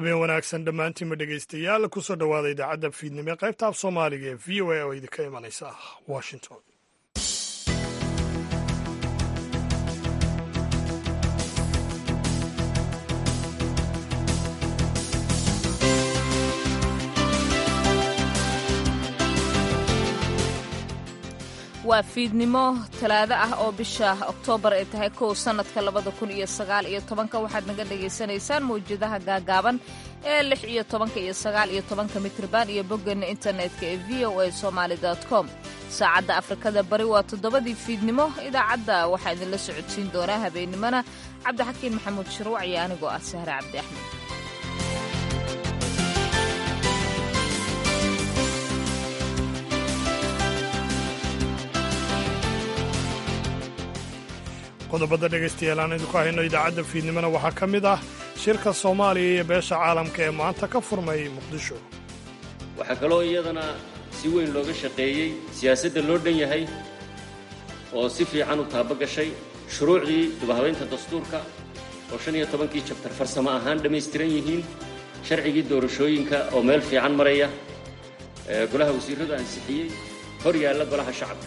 habeen wanaagsan dhammaantiinma dhegaystayaal kusoo dhowaada idaacadda fiidnimo ee qaybta af soomaaliga ee v o a oo idinka imanaysa washington waa fiidnimo talaado ah oo bisha oktoobar ay tahay kow sannadka labada kun iyo sagaal iyo tobanka waxaad naga dhagaysanaysaan mawjadaha gaagaaban ee lix iyo tobanka iyo sagaal iyo tobanka mitrban iyo boggeena internetka ee v o a somaali com saacadda afrikada bari waa toddobadii fiidnimo idaacadda waxaa idinla socodsiin doonaa habeennimona cabdixakiin maxamuud shirwac iyo anigoo ah sahre cabdi axmed qodobada dhegaystayaal aan idinku hayno idaacadda fiidnimona waxaa ka mid ah shirka soomaaliya iyo beesha caalamka ee maanta ka furmay muqdisho waxaa kaloo iyadana si weyn looga shaqeeyey siyaasadda loo dhan yahay oo si fiican u taaba gashay shuruucdii dubahabaynta dastuurka oo shan iyo tobankii jabtar farsamo ahaan dhammaystiran yihiin sharcigii doorashooyinka oo meel fiican maraya golaha wasiirradu ansixiyey hor yaalla golaha shacabka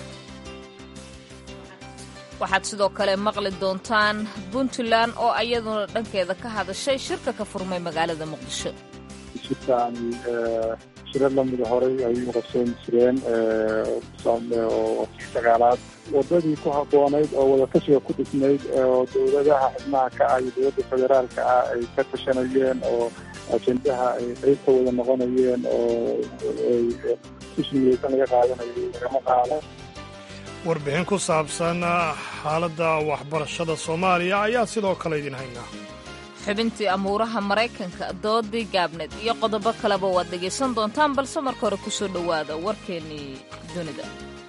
waxaad sidoo kale maqli doontaan puntland oo iyaduna dhankeeda ka hadashay shirka ka furmay magaalada muqdisho shirkaani shiro lamida horay ay u qabsoon jireen oo kii sagaalaad wadadii ku habboonayd oo wadatashiga ku dhisnayd oo dowladaha xubnaha ka ah iyo dowladda federaalka ah ay ka tashanayeen oo ajendaha ay qayb ka wada noqonayeen oo tusmiyeysan laga qaadanayo lagama qaado warbixin ku saabsan xaaladda waxbarashada soomaaliya ayaa sidoo kale idin haynaa xubintii amuuraha maraykanka doodii gaabneed iyo qodobo kaleba waad dhegaysan doontaan balse marka hore ku soo dhowaada warkeennii dunida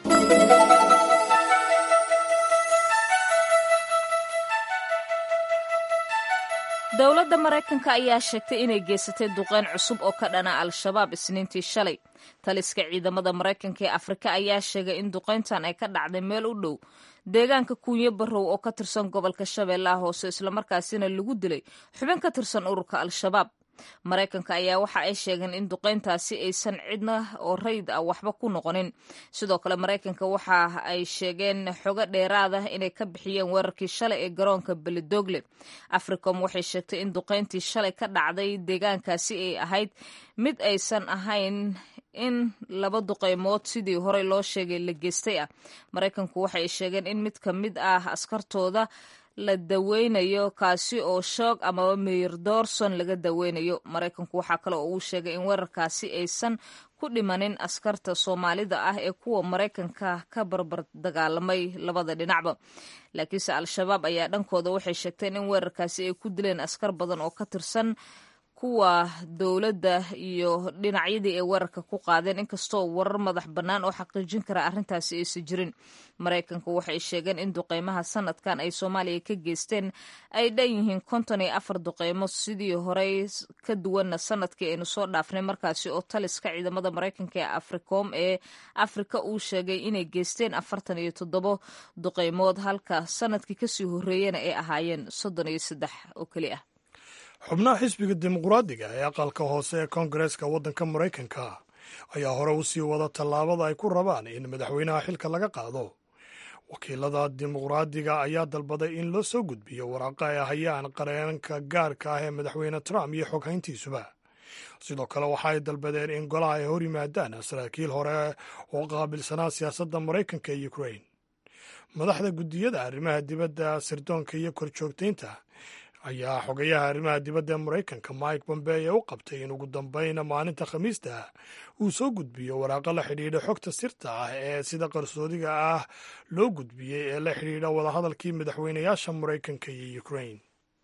dowladda maraykanka ayaa sheegtay inay geysatay duqeyn cusub oo ka dhana al-shabaab isniintii shalay taliska ciidamada maraykanka ee afrika ayaa sheegay in duqeyntan ay ka dhacday meel u dhow deegaanka kuunyo barrow oo ka tirsan gobolka shabeellaha hoose islamarkaasina lagu dilay xubin ka tirsan ururka al-shabaab maraykanka ayaa waxa ay sheegeen in duqeyntaasi aysan cidna oo rayid ah waxba ku noqonin sidoo kale maraykanka waxa ay sheegeen xogo dheeraada inay ka bixiyeen weerarkii shalay ee garoonka belidogle africom waxay sheegtay in duqeyntii shalay ka dhacday deegaankaasi ay ahayd mid aysan ahayn in laba duqeymood sidii horey loo sheegay la geystay ah maraykanku waxay sheegeen in mid ka mid ah askartooda la daweynayo kaasi oo shoog amaba meyr doorson laga daweynayo maraykanku waxaa kale oo uu sheegay in weerarkaasi aysan ku dhimanin askarta soomaalida ah ee kuwa maraykanka ka barbar dagaalamay labada dhinacba laakiinse al-shabaab ayaa dhankooda waxay sheegteen in weerarkaasi ay ku dileen askar badan oo ka tirsan kuwa dowladda iyo dhinacyadii ay weerarka ku qaadeen inkastoo warar madax bannaan oo xaqiijin kara arrintaasi aysan jirin maraykanku waxay sheegeen in duqeymaha sanadkan ay soomaaliya ka geysteen ay dhan yihiin konton iyo afar duqeymo sidii horey ka duwanna sanadkii aynu soo dhaafnay markaasi oo taliska ciidamada maraykanka ee africom ee afrika uu sheegay inay geysteen afartan iyo toddobo duqeymood halka sanadkii kasii horreeyena ay ahaayeen soddon iyo saddex oo keli ah xubnaha xisbiga dimuqraadiga ee aqalka hoose ee koongareeska waddanka maraykanka ayaa hore u sii wada tallaabada ay ku rabaan in madaxweynaha xilka laga qaado wakiilada dimuqraadiga ayaa dalbaday in loo soo gudbiyo waraaqa ay hayaan qareenka gaarka ah ee madaxweyne trump iyo xoghayntiisuba sidoo kale waxa ay dalbadeen in golaha ay hor yimaadaan saraakiil hore oo qaabilsanaa siyaasadda maraykanka iyo ukrain madaxda guddiyada arrimaha dibadda sirdoonka iyo korjoogtaynta ayaa xogayaha arrimaha dibadda ee maraykanka mike bombeye u qabtay in ugu dambeyn maalinta khamiista uu soo gudbiyo waraaqo la xidhiidha xogta sirta ah ee sida qarsoodiga ah loo gudbiyey ee la xidhiidha wadahadalkii madaxweynayaasha maraykanka iyo ukrain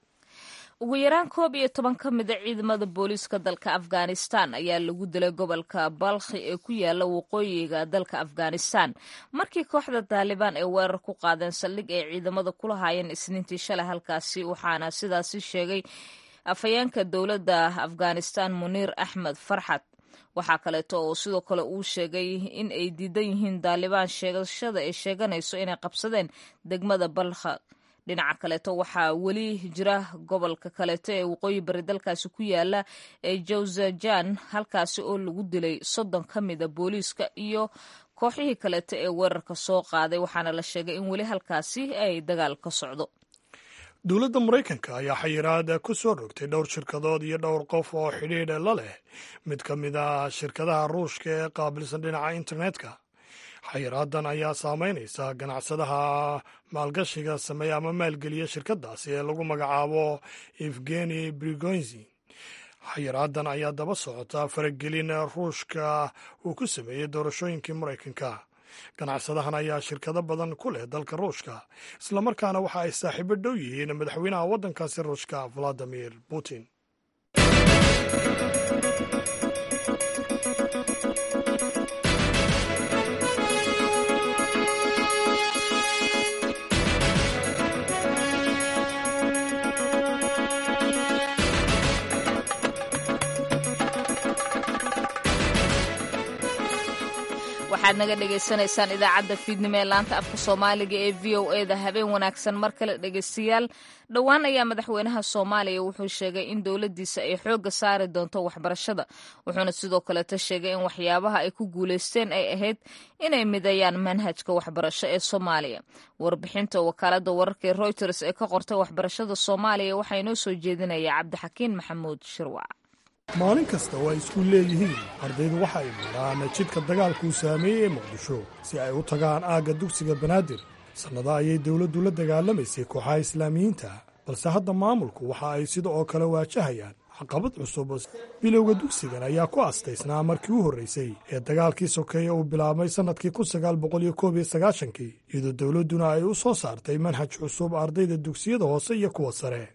ugu yaraan koob iyo toban ka mida ciidamada booliiska dalka afghanistan ayaa lagu dilay gobolka balkhi ee ku yaala waqooyiga dalka afghanistan markii kooxda taalibaan ay weerar ku qaadeen saldhig ay ciidamada kula haayeen isniintii shalay halkaasi waxaana sidaasi sheegay afhayeenka dowladda afghanistan muniir axmed farxad waxaa kaleeto oo sidoo kale uu sheegay in ay diidan yihiin taalibaan sheegashada ay sheeganayso inay qabsadeen degmada balkha dhinaca kaleeto waxaa weli jira gobolka kaleeto ee waqooyi bari dalkaasi ku yaala ee jawzajan halkaasi oo lagu dilay soddon ka mida booliiska iyo kooxihii kaleeto ee weerarka soo qaaday waxaana la sheegay in weli halkaasi ay dagaal ka socdo dowladda maraykanka ayaa xayiraad ku soo rogtay dhowr shirkadood iyo dhowr qof oo xidhiidh la leh mid ka mid ah shirkadaha ruushka ee qaabilsan dhinaca internetka xayiraadan ayaa saameynaysa ganacsadaha maalgashiga sameeya ama maalgeliya shirkadaasi ee lagu magacaabo evgeni brigonzi xayiraadan ayaa daba socota faragelin ruushka uu ku sameeyey doorashooyinkii maraykanka ganacsadahan ayaa shirkado badan ku leh dalka ruushka islamarkaana waxa ay saaxiibo dhow yihiin madaxweynaha waddankaasi ruushka valadimir putin waxaad naga dhagaysanaysaan idaacadda fiidnimo ee laanta afka soomaaliga ee v o e da habeen wanaagsan mar kale dhegaystayaal dhowaan ayaa madaxweynaha soomaaliya wuxuu sheegay in dowladdiisa ay xoogga saari doonto waxbarashada wuxuuna sidoo kaleeta sheegay in waxyaabaha ay ku guulaysteen ay ahayd inay midayaan manhajka waxbarasho ee soomaaliya warbixinta wakaaladda wararka ee reuters ee ka qortay waxbarashada soomaaliya waxaa inoo soo jeedinaya cabdixakiin maxamuud shirwac maalin kasta oo ay iskuul leeyihiin ardaydu waxa ay maraan jidka dagaalkuu saameeyey ee muqdisho si ay u tagaan aagga dugsiga banaadir sannada ayay dowladdu la dagaalamaysay kooxaha islaamiyiinta balse hadda maamulku waxa ay sida oo kale waajahayaan caqabad cusub bilowga dugsigan ayaa ku astaysnaa markii u horraysay ee dagaalkii sokeeye uu bilaabmay sannadkii kun sagaal boqol iyo koob iyo sagaashankii iyadoo dowladduna ay u soo saartay manhaj cusub ardayda dugsiyada hoose iyo kuwa sare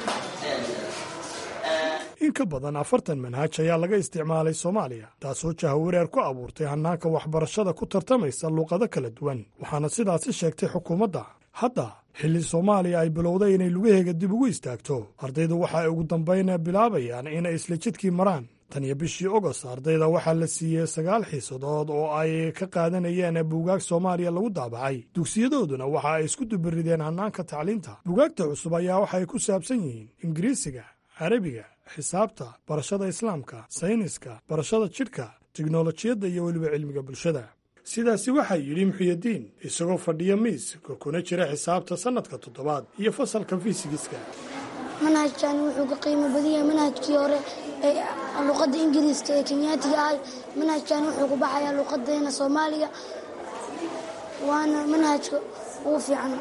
in ka badan afartan manhaj ayaa laga isticmaalay soomaaliya taasoo jahawareer ku abuurtay hannaanka waxbarashada ku tartamaysa luuqado kala duwan waxaana sidaasi sheegtay xukuumadda hadda xilli soomaaliya ay bilowday inay lugaheega dib ugu istaagto ardaydu waxa ay ugu dambayn bilaabayaan inay isla jidkii maraan tan iyo bishii ogost ardayda waxaa la siiyey sagaal xiisadood oo ay ka qaadanayeen buugaag soomaaliya lagu daabacay dugsiyadooduna waxa ay isku dubirideen hannaanka tacliinta buugaagta cusub ayaa waxa ay ku saabsan yihiin ingiriisiga carabiga xisaabta barashada islaamka sayniska barashada jidhka tiknolojiyadda iyo weliba cilmiga bulshada sidaasi waxaa yidhi muxiyadiin isagoo fadhiya miiska kuna jira xisaabta sannadka toddobaad iyo fasalka fisigiska manhajkan wuxuu ka qiimo badan yahay manhajkii hore ee luqadda ingiriiska ee kenyaatiga ahay manhajkan wuxuu ku baxayaa luqadeena soomaaliga waana manhajka ugu fiican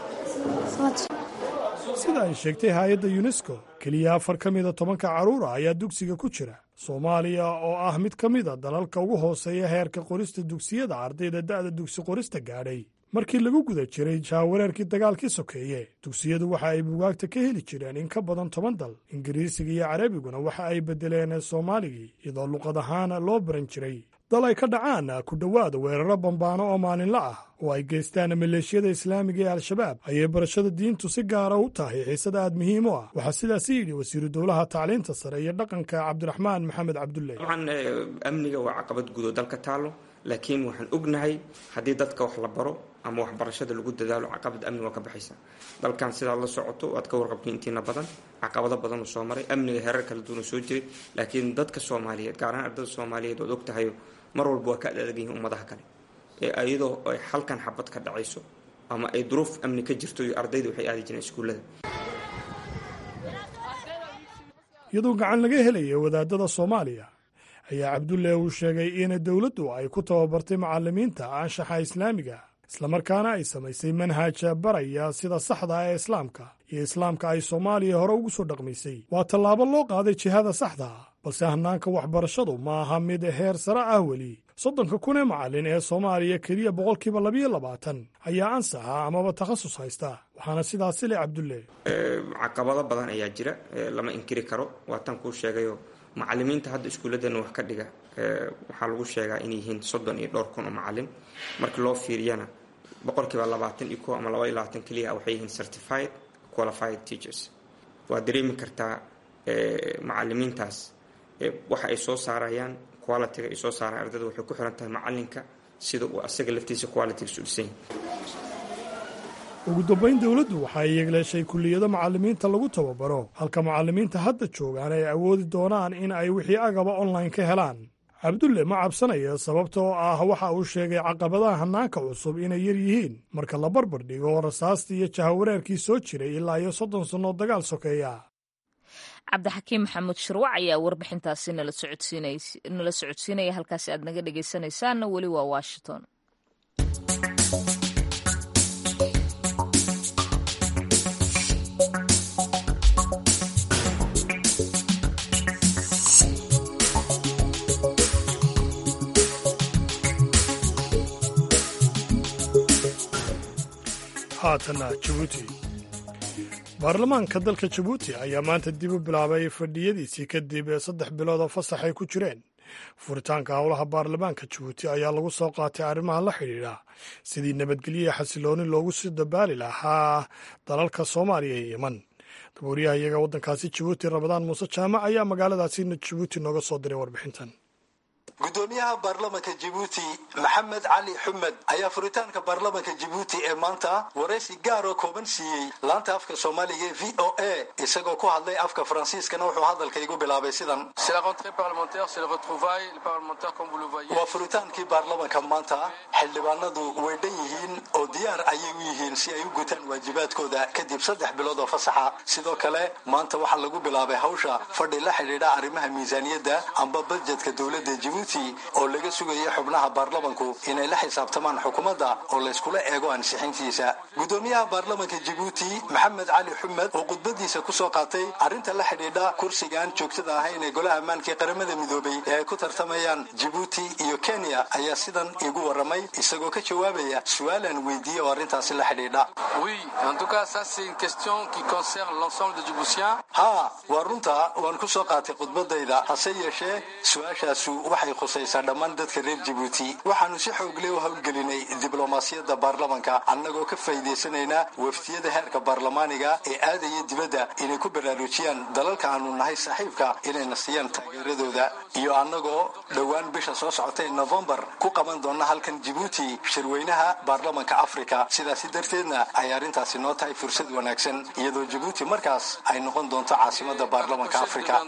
sida ay sheegtay hay-adda yunesko keliya afar ka mida tobanka carruura ayaa dugsiga ku jira soomaaliya oo ah mid ka mida dalalka ugu hooseeya heerka qorista dugsiyada ardayda da'da dugsi qorista gaadhay markii lagu guda jiray jaawareerkii dagaalkii sokeeye dugsiyadu waxa ay bugaagta ka heli jireen in ka badan toban dal ingiriisiga iyo carabiguna waxa ay beddeleen soomaaligii iyadoo luqad ahaan loo baran jiray dal ay ka dhacaan ku dhowaada weeraro bambaano oo maalinla ah oo ay geystaan maleeshiyada islaamiga ee al-shabaab ayay barashada diintu si gaara u tahay xiisad aad muhiim u ah waxaa sidaasi yidhi wasiiru dowlaha tacliinta sare iyo dhaqanka cabdiraxmaan maxamed cabdulle dabcan amniga waa caqabad guud oo dalka taalo laakiin waxaan ognahay haddii dadka wax la baro ama waxbarashada lagu dadaalo caqabad amni waa ka baxaysa dalkan sidaad la socoto waad ka warqabtay intiina badan caqabado badan uu soo maray amniga heerar kala duwan soo jiray laakiin dadka soomaaliyeed gaar ahaan ardada soomaaliyeed oad ogtahay mar walba waa ka adadag yihiin ummadaha kale ee iyadoo ay halkan xabad ka dhacayso ama ay duruuf amni ka jirto iyo ardayda waxay aadi jireen iskuullada iyadoo gacan laga helaya wadaadada soomaaliya ayaa cabdulle uu sheegay in dowladdu ay ku tababartay macallimiinta anshaxa islaamiga islamarkaana ay samaysay manhaj baraya sida saxda ah ee islaamka iyo islaamka ay soomaaliya hore ugu soo dhaqmaysay waa tallaabo loo qaaday jihada saxda ah balse hannaanka waxbarashadu ma aha mid heer sare ah weli soddonka kun ee macallin ee soomaaliya keliya boqolkiiba labayo labaatan ayaa ansaxa amaba takhasus haysta waxaana sidaasi le cabdulle caqabado badan ayaa jira lama inkiri karo waa tan kuu sheegayo macallimiinta hadda iskuulladeena wax ka dhiga waxaa lagu sheegaa inay yihiin soddon iyo dhowr kun oo macallin markii loo fiiriyana boqolkiiba labaatan iyo ko ama laba iyo labaatan keliya waxay yihiin certified qualified teachers waa dareemi kartaa macallimiintaas waxa ay soo saarayaan qualitiga ay soo saaraan ardada waxay ku xiran tahay macallinka sida uu asaga laftiisa qualitigiisu dhisan yahay ugu dambayn dowladdu waxa ay yeegleeshay kulliyado macallimiinta lagu tababaro halka macallimiinta hadda joogaan ay awoodi doonaan in ay wixii agaba online ka helaan cabdulle ma cabsanaya sababta oo ah waxa uu sheegay caqabadaha hannaanka cusub inay yar yihiin marka la barbar dhigo rasaastii iyo jahawareerkii soo jiray ilaa iyo soddon sannoo dagaal sokeeya cabdixakiim maxamuud shirwac ayaa warbixintaasi nala socodsiinaya halkaasi aad naga dhegaysanaysaanna weli waa washington haatana jabuuti baarlamaanka dalka jabuuti ayaa maanta dib u bilaabay fadhiyadiisii kadib ee saddex bilood oo fasax ay ku jireen furitaanka howlaha baarlamaanka jabuuti ayaa lagu soo qaatay arrimaha la xidhiidha sidii nabadgelyo xasilooni loogu sii dabaali lahaa dalalka soomaaliya iyo yeman dabuuriyaha iyaga waddankaasi jabuuti rabadaan muuse jaamac ayaa magaaladaasi jabuuti nooga soo diray warbixintan gudoomiyaha baarlamanka jibuuti maxamed cali xumed ayaa furitaanka baarlamanka jibuuti ee maanta waraysi gaaroo kooban siiyey laanta afka soomaaliga ee v o a isagoo ku hadlay afka faransiiskana wuxuu hadalka igu bilaabay sidan waa furitaankii baarlamanka maanta xildhibaanadu way dhan yihiin oo diyaar ayay u yihiin si ay u gutaan waajibaadkooda kadib saddex bilood oo fasaxa sidoo kale maanta waxaa lagu bilaabay hawsha fadhi la xidhiidha arrimaha miisaaniyadda amba badjetka dowladda jibuuti oo laga sugaya xubnaha baarlamanku inay la xisaabtamaan xukuumadda oo layskula eego ansixintiisa gudoomiyaha baarlamanka jibuuti maxamed cali xumed oo khudbadiisa kusoo qaatay arrinta la xidhiidha kursigaan joogtada ahayn ee golaha ammaanka ee qaramada midoobay ee ay ku tartamayaan jibuuti iyo kenya ayaa sidan igu waramay isagoo ka jawaabaya su-aalan weydiiyey oo arrintaasi la xidhiidha haa waa runta waan kusoo qaatay khudbadayda hase yeeshee su-aashaasu waxay khusaysaa dhammaan dadka reer jibuuti waxaanu si xoogle u howlgelinay diblomaasiyadda baarlamanka annagoo ka faa'iidaysanaynaa waftiyada heerka baarlamaaniga ee aadaya dibadda inay ku baraarujiyaan dalalka aanu nahay saaxiibka inayna siiyaan taageeradooda iyo annagoo dhowaan bisha soo socotay novembar ku qaban doona halkan jibuuti shirweynaha baarlamanka afrika sidaasi darteedna ay arrintaasi noo tahay fursad wanaagsan iyadoo jibuuti markaas ay noqon doonto caasimada baarlamanka afrika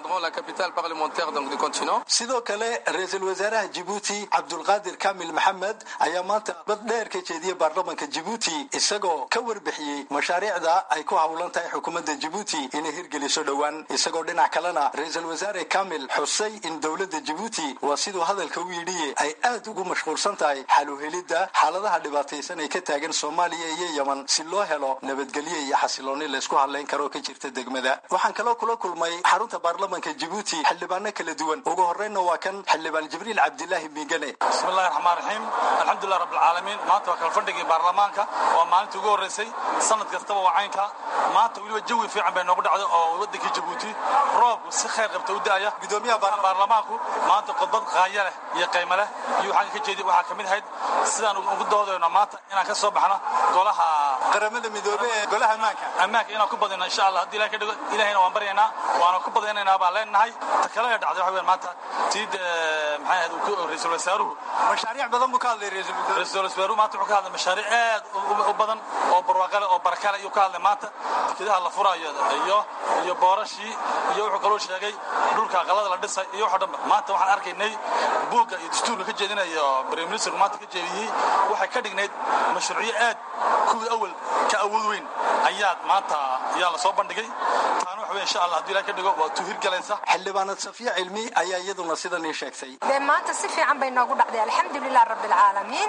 sidoo kale ra-iisul wasaaraha jibuuti cabdulqaadir kamil maxamed ayaa maanta bad dheer ka jeediyey baarlamanka jibuuti isagoo ka warbixiyey mashaariicda ay ku howlan tahay xukuumadda jibuuti inay hirgeliso dhowaan isagoo dhinac kalena ra-iisul wasaare kamil xusay in dowladda jibuuti waa siduu hadalka u yidhiye ay aad ugu mashquulsan tahay xaluhelidda xaaladaha dhibaataysan ay ka taagan soomaaliya iyo yeman si loo helo nabadgelyo iyo xasilooni laysku hadlayn karoo ka jirta degmada waxaan kaloo kula kulmay xarunta baarlamanka jibuuti xildhibaano kala duwan ugu horreynna waa kan xildhibaan jibriil cabdilaahi miigane bismillahi raxmaan raxiim alxamdulilah rabbilcaalamiin maanta waa kala fadhigii baarlamaanka waa maalintii ugu horreysay sanad kastaba waa caynka maanta weliba jawi fiican bay noogu dhacday oo waddankii jabuuti roobku si khayr qabta u da'aya gudoomiyaha baarlamaanku maanta khudbad qaaya leh iyo qaymo leh iyo waxaan ka jeedi waxaa ka mid ahayd sidaan ugu doodayno maanta inaan ka soo baxno golaha qaramada midoobe ee golaha ammaanka ammaanka inaan ku badino insha allah haddii ilahay ka dhigo ilahayna waan baryaynaa waana ku badaynaynaa baan leenahay ta kale ee dhacday waxa weyan maanta tiid maxay ahayd ra-iisul wasaaruhu mashaariic badan buu ka hadlay ra-iisul wasaaruhu maanta wuxuu ka hadlay mashaariic aad u badan oo barwaaqale oo barakale ayuu ka hadlay maanta dekedaha la furayo iyo iyo boorashii iyo wuxuu kaloo sheegay dhulka aqalada la dhisay iyo waxoo dhanba maanta waxaan arkaynay buugga iyo dastuurka ka jeedinayo prime ministerku maanta ka jeediyey waxay ka dhignayd mashruucyo aad kuwii awal ka awood weyn ayaa maanta ayaa la soo bandhigay taana waxa wey insha allah haddii ilahay ka dhigo waa tuu hirgalaysa xildhibaanad safiya cilmi ayaa iyaduna sidan ii sheegtay dee maanta si fiican bay noogu dhacday alxamdulilah rabbilcaalamiin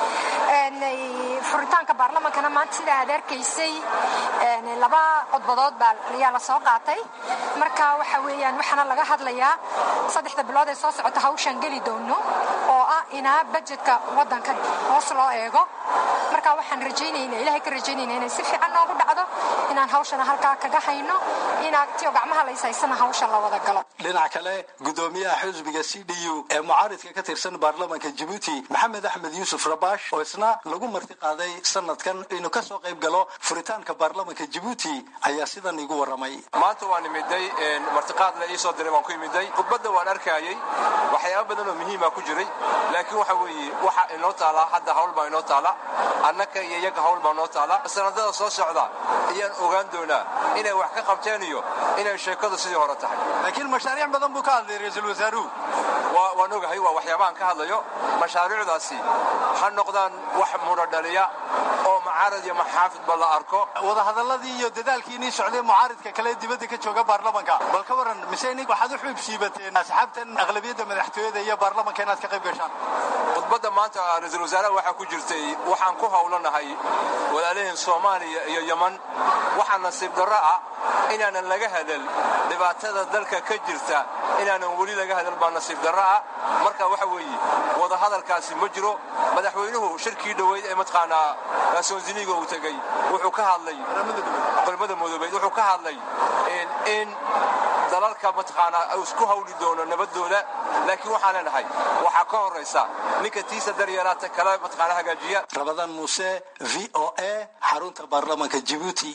furitaanka baarlamankana maanta sidaa aad arkaysay laba codbadood baa ayaa la soo qaatay marka waxa weeyaan waxaana laga hadlayaa saddexda bilood ee soo socota hawshaan geli doono oo ah inaa bajetka waddanka hoos loo eego marka waxaan rajaynayna ilahay ka rajaynayna inay si fiican noogu dhacdo inaan hawshana halkaa kaga hayno inaa tiyo gacmaha laysaysana hawsha la wada galo dhinac kale gudoomiyaha xisbiga c d u ee mucaaridka ka tirsan baarlamanka jibuuti maxamed axmed yuusuf rabash oo isna lagu marti qaaday sanadkan inuu ka soo qayb galo furitaanka baarlamanka jibuuti ayaa sidan igu waramay maanta waan imiday martiqaadna iisoo diray waan ku imiday khudbadda waan arkayay waxyaaba badan oo muhiima ku jiray laakiin waxa weeye waxa inoo taala hadda hawl baa inoo taala annaka iyo iyaga hawl baa noo taala sanadada soo socda ayaan ogaan doonaa inay wax ka qabteen iyo inay sheekadu sidii hore tahay laakiin mashaariic badan buu ka hadlay ra-iisul wasaaruhu waan ogahay waa waxyaabahan ka hadlayo mashaariicdaasi ha noqdaan wax mudhodhaliya oo macaarad iyo maxaafidba la arko wadahadaladii iyo dadaalkii inii socday mucaaridka kale dibadda ka jooga baarlamanka bal ka waran mise nig waxaad u xuub siibateen asxaabtan aqlabiyadda madaxtooyada iyo baarlamanka inaad ka qayb gashaan khudbadda maanta ra-iisul wasaaraha waxaa ku jirtay waxaan ku howlanahay walaalaheen soomaaliya iyo yeman waxaa nasiib darro ah inaanan laga hadal dhibaatada dalka ka jirta inaanan weli laga hadal baa nasiib darro ah marka waxa weeye wadahadalkaasi ma jiro madaxweynuhu shirkii dhoweyd ee mataqaanaa soonsiniga uu tegey wuxuu ka hadlay qaramada madoobeed wuxuu ka hadlay in dalalka mataqaanaa isku hawli doono nabadooda laakiin waxaan leenahay waxaa ka horaysa ninka tiisa daryeelaata kale mataqaanaa hagaajiya rabadaan muuse v o a xarunta baarlamanka jibuuti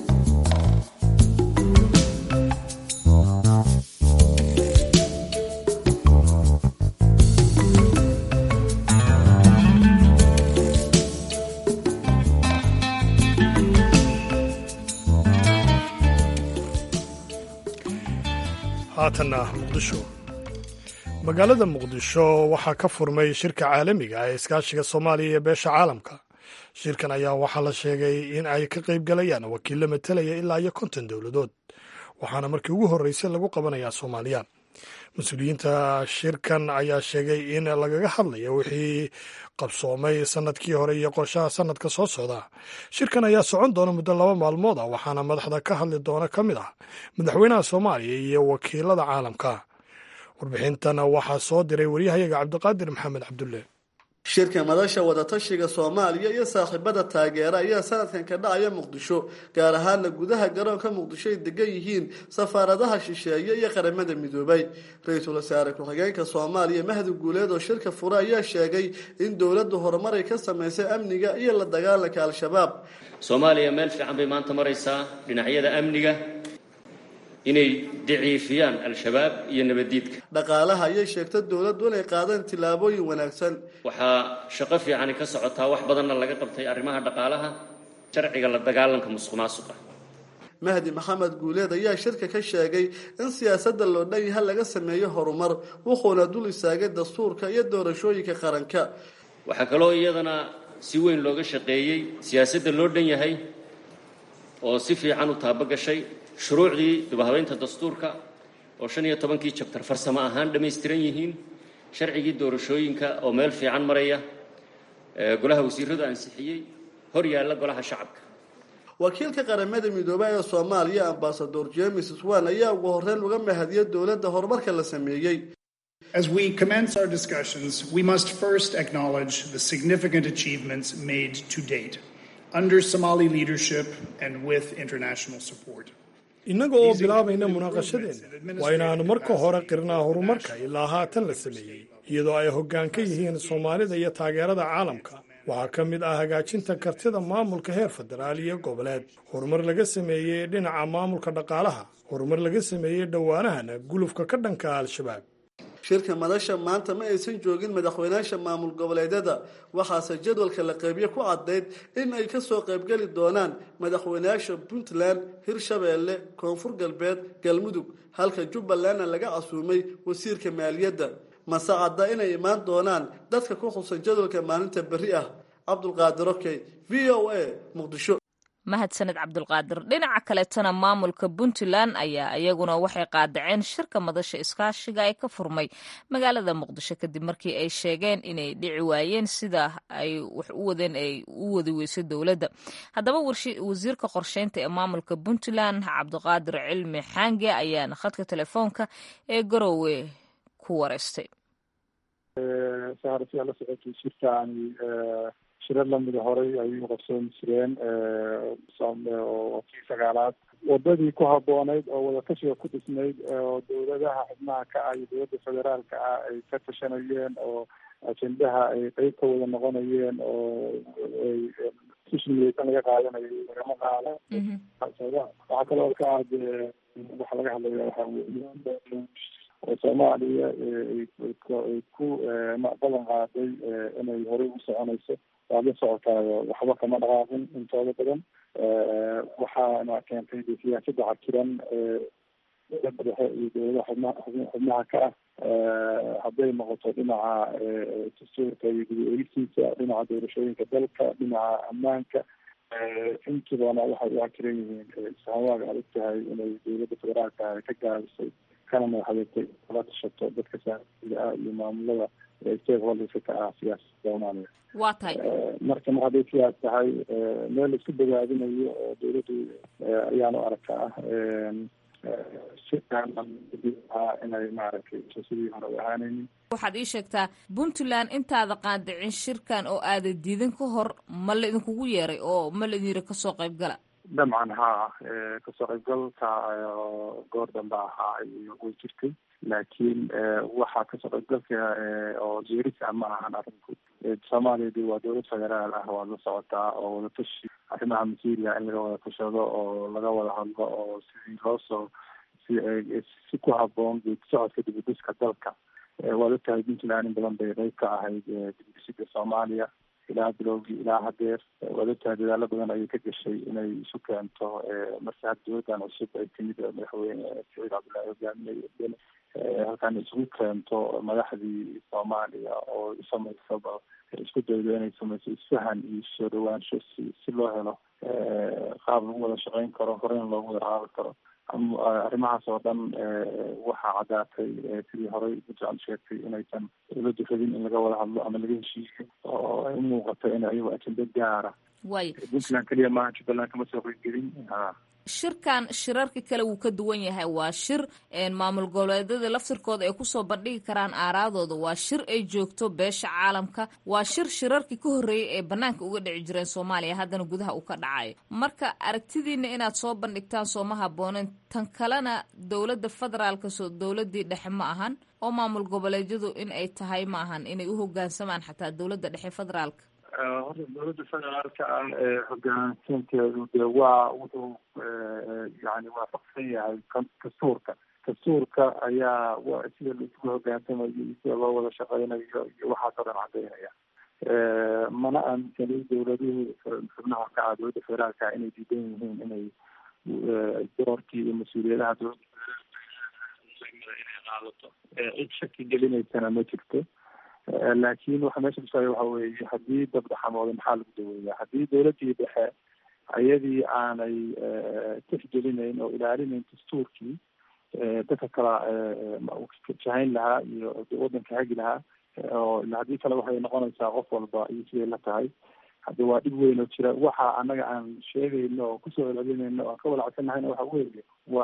haatanna muqdisho magaalada muqdisho waxaa ka furmay shirka caalamiga ee iskaashiga soomaaliya iyo beesha caalamka shirkan ayaa waxaa la sheegay in ay ka qayb galayaan wakiillo matalaya ilaa iyo konton dowladood waxaana markii ugu horreysay lagu qabanayaa soomaaliya mas-uuliyiinta shirkan ayaa sheegay in lagaga hadlayo wixii qabsoomay sanadkii hore iyo qorshaha sanadka soo socda shirkan ayaa socon doona muddo laba maalmood ah waxaana madaxda ka hadli doona ka mid ah madaxweynaha soomaaliya iyo wakiilada caalamka warbixintan waxaa soo diray waryahayaga cabdiqaadir maxamed cabdulle shirka madasha wadatashiga soomaaliya iyo saaxiibada taageera ayaa sanadkan ka dhacaya muqdisho gaar ahaana gudaha garoonka muqdisho ay degan yihiin safaaradaha shisheeye iyo qaramada midoobay ra-iisul wasaare ku-xigeenka soomaaliya mahdi guuleed oo shirka fure ayaa sheegay in dowladdu horumar ay ka samaysay amniga iyo la dagaalanka al-shabaab soomaaliya meel fiican bay maanta maraysaa dhinacyada amniga inay daciifiyaan al-shabaab iyo nabaddiidka dhaqaalaha ayay sheegtay dowladdu inay qaadeen tillaabooyin wanaagsan waxaa shaqo fiicani ka socotaa wax badanna laga qabtay arrimaha dhaqaalaha sharciga la dagaalanka musuq maasuqa mahdi maxamed guuleed ayaa shirka ka sheegay in siyaasadda loo dhan yaha laga sameeyo horumar wuxuuna dul istaagay dastuurka iyo doorashooyinka qaranka waxaa kaloo iyadana si weyn looga shaqeeyey siyaasadda loo dhan yahay oo si fiican u taabogashay shuruucdii dubahabeynta dastuurka oo shan iyo tobankii jabtar farsamo ahaan dhammaystiran yihiin sharcigii doorashooyinka oo meel fiican maraya golaha wasiiradu ansixiyey hor yaalla golaha shacabka wakiilka qaramada midoobay ee soomaaliya ambasador james swan ayaa ugu horreyn uga mahadiyay dowladda horumarka la sameeyey As we commence our discussions, we must first acknowledge the significant achievements made to date under Somali leadership and with international support. innaga oo bilaabayna munaaqashadeenna waa inaannu marka hore qirnaa horumarka ilaa haatan la sameeyey iyadoo ay hoggaan ka yihiin soomaalida iyo taageerada caalamka waxaa ka mid ah hagaajinta kartida maamulka heer federaal iyo goboleed horumar laga sameeyey dhinaca maamulka dhaqaalaha horumar laga sameeyey dhowaanahana gulufka ka dhanka al-shabaab shirka madasha maanta ma aysan joogin madaxweynaasha maamul goboleedyada waxaase jadwalka la qeybiye ku caddayd in ay kasoo qaybgeli doonaan madaxweynayaasha puntland hirshabeelle koonfur galbeed galmudug halka jubbalandna laga casuumay wasiirka maaliyadda mase cadda inay imaan doonaan dadka ku xusan jadwalka maalinta berri ah cabdulqaadir okey v o a muqdisho mahadsaned cabdulqaadir dhinaca kaleetana maamulka puntland ayaa iyaguna waxay qaadaceen shirka madasha iskaashiga ee ka furmay magaalada muqdisho kadib markii ay sheegeen inay dhici waayeen sida ay wax u wadeen ay u wadi weyso dowladda haddaba wasiirka qorsheynta ee maamulka puntland cabdiqaadir cilmi xaange ayaana khadka telefoonka ee garowe ku wareystay sahar si ala socotay shirkaani shirar lamida horay ayay uqabsooni jireen oo kii sagaalaad wadadii ku habooneyd oo wadatashiga ku dhisnayd oo dowladaha xubnaha ka ah iyo dowladda federaalka ah ay ka tashanayeen oo ajendaha ay qeyb ka wada noqonayeen oo sishniyeysan laga qaadanayo lagama qaado waxaa kaloo ka ah dee waxa laga hadlaya waxa weeye oo soomaaliya ay ku ballan qaaday inay horey u soconayso waad la socotaayo waxba kama dhaqaaqin intooda badan waxaana keentay de siyaasada cakiran dowladda dhexe iyo dowladaha xubnaha xubnaha ka ah hadday noqoto dhinaca dastuurka iyo guda eegisiisa dhinaca doorashooyinka dalka dhinaca ammaanka intibana waxay u cakiran yihiin sahawaag aad ogtahay inay dowladda federaalka ka gaabisay kana madaxadeegtay kala tashato dadka saaiga ah iyo maamulada stakeholderska ka ah siyaasada soomaaliya waa tahay marka mar hadday sidaas tahay meel isku bogaadinayo oo dowladdu ayaan u arkaa inay maaragtay sidii hore u ahaanaynin waxaad ii sheegtaa puntland intaada qaadicin shirkan oo aada diidan ka hor ma la idinkugu yeeray oo ma la idin yiri kasoo qayb gala dabcan haa kasoo qaybgalka goor dambe ahaa way jirtay laakiin waxaa kasoo qaybgalka oo geerisa ma ahan arinku soomaaliya de waa dowlad federaal ah waad la socotaa oo wadatashi arrimaha masiiriya in laga wada tashado oo laga wada hadlo oo sidii loo soo si si ku haboon geedi socodka dibudhiska dalka waad ogtahay puntland in badan bay qeyb ka ahayd dibudhisida soomaaliya ilaa bilowgii ilaa hadeer waad ogtahay dadaalo badan ayay ka gashay inay isu keento marka had dowladan cusub ay timid madaxweyne saciid cabdullaahi hogaamiye halkan isugu keento madaxdii soomaaliya oo samaysaba isku daydo inay samayso isfahan iyo soo dhawaansho si si loo helo qaab lagu wada shaqeyn karo horeyn loogu wada qaadan karo arrimahaas oo dhan waxaa caddaatay sidii horey puntland sheegtay inaysan dowladdu rabin in laga wada hadlo ama laga heshiiyo oo ay u muuqato in ayago ajenda gaara way puntland keliya maaha jubbaland kama soo qeybgelin ha shirkan shirarka kale wuu ka duwan yahay waa shir maamul goboleedyada laftirkooda ay kusoo bandhigi karaan aaraadooda waa shir ay joogto beesha caalamka waa shir shirarkii ka horreeyay ee banaanka uga dhici jireen soomaaliya haddana gudaha uu ka dhacayo marka aragtidiina inaad soo bandhigtaan sooma habooneen tan kalena dowladda federaalka soo dowladii dhexe ma ahan oo maamul goboleedyadu in ay tahay ma ahan inay u hogaansamaan xataa dowladda dhexe federaalka horta dowladda federaalka ah hogaansinteedu de waa wuxuu yani waafaqsan yahay dastuurka dastuurka ayaa sida laisugu hogaansamayo iyo sida loo wada shaqeynayo iyo waxaasoo dhan cadeynaya mana aaminsanay dowladuhu xubnaha ka ah dowladda federaalka inay diidan yihiin inay doorkii iyo mas-uuliyadaha dowladda federaalka inay qaadato cid shaki gelinaysana ma jirto laakiin waxa meesha kusaayo waxa weeye haddii dabdhaxamooda maxaa lagu daweeyaa haddii dowladdii dhexe ayadii aanay tixgelinayn oo ilaalinayn dastuurkii dadka kala jahayn lahaa iyo waddanka hagi lahaa oo haddii kale waxay noqonaysaa qof walba iyo siday la tahay hadda waa dhib weyn oo jira waxa annaga aan sheegayno oo kusoo celcelinayno aan ka walacsanahayna waxa weeye wa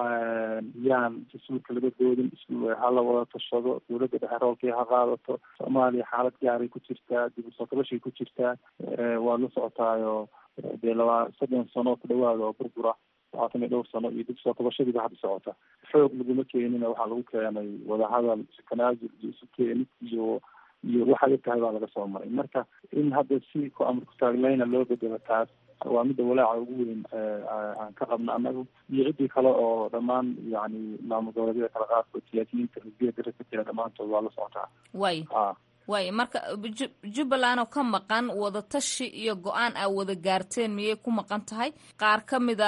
yaan dastuurka laga doodin hala wada tashado dowladda dhexe roolkii ha qaadato soomaaliya xaalad gaaray ku jirtaa dib usoo kabashay ku jirtaa waad la socotaayo dee labaa soddon sano ku dhawaada oo burbura labaatan iyo dhowr sano iyo dib soo kabashadiiba hadda socota xoog laguma keenina waxaa lagu keenay wadahadal isu tanaasul iyo isu keenid iyo iyo waxay tahay baa laga soo maray marka in hadda si ku amar kutaaglayna loo bedelo taas waa midda walaaca ugu weyn aan ka qabno annagu iyo ciddii kale oo dhammaan yani maamul goboleedyada kala qaadkood siyaasiyiinta xisbiya dara ka jira dhammaantood waa la socotaa way way marka jubbaland oo ka maqan wadatashi iyo go-aan aa wada gaarteen miyay ku maqan tahay qaar ka mida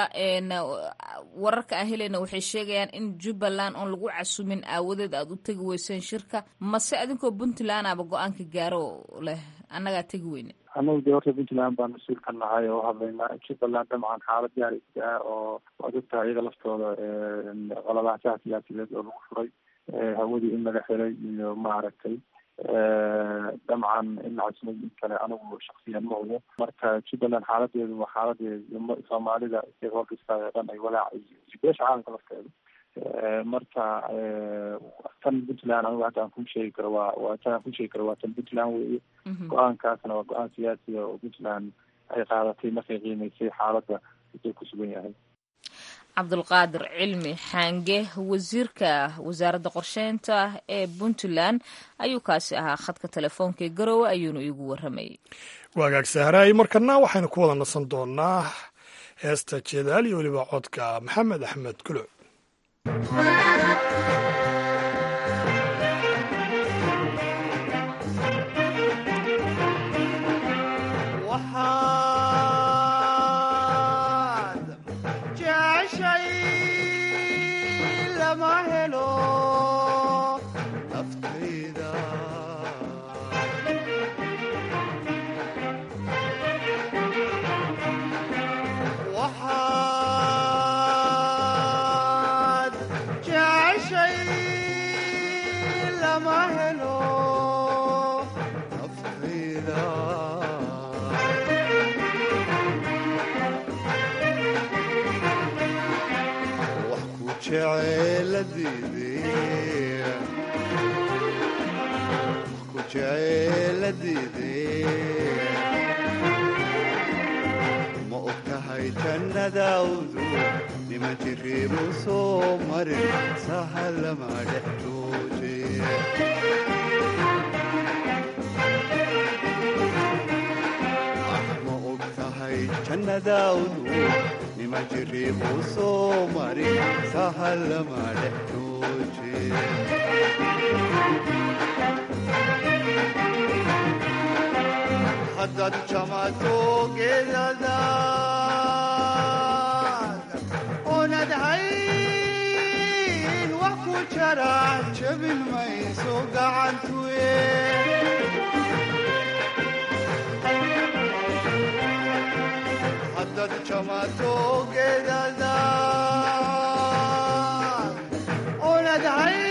wararka aan helayna waxay sheegayaan in jubbaland oon lagu casumin aawadeed aada u tegi weyseen shirka mase adinkoo puntland aba go-aanka gaaro leh annagaa tegi weyne annagu dee horta puntland baan mas-uul ka nahay oo hadlayna jubbaland dabcan xaalad gaaraysa ah oo waad ogtahay iyaga laftooda qalabaasaha siyaasiyeed oo lagu furay hawadii in laga xiray iyo maaragtay dabcan in casuumad in kale anigu shaksiyan ma hubo marka jubbaland xaaladeedu waa xaaladeeda soomaalida stakeholderska oo dhan ay walaaca iyo beesha caalamka lafteeda marka tan puntland anigu hadda aan kuu sheegi karo waa waa tan aan kuu sheegi karo waa tan puntland weeye go-aankaasna waa go-aan siyaasiya oo puntland ay qaadatay markay qiimeysay xaaladda uu ku sugan yahay cabdulqaadir cilmi xaange wasiirka wasaaradda qorsheynta ee puntland ayuu kaasi ahaa khadka telefoonka ee garowe ayuuna iigu waramayay waagaag sahraay markana waxaynu ku wada nasan doonaa heesta jeedaal iyo weliba codka maxamed axmed kulo la diiday ku jecel la diiday ma og tahay jannadaawdu nima jiriibu soo marin sahalama dhex jooje ma og tahay jannadaawdu nima jiriibu soo marin sahalama dhex jooje haddaad jamato geedadaad oonad hayn wax ku jara jabin mayso gacantuye haddaad jamato geedadaad oonad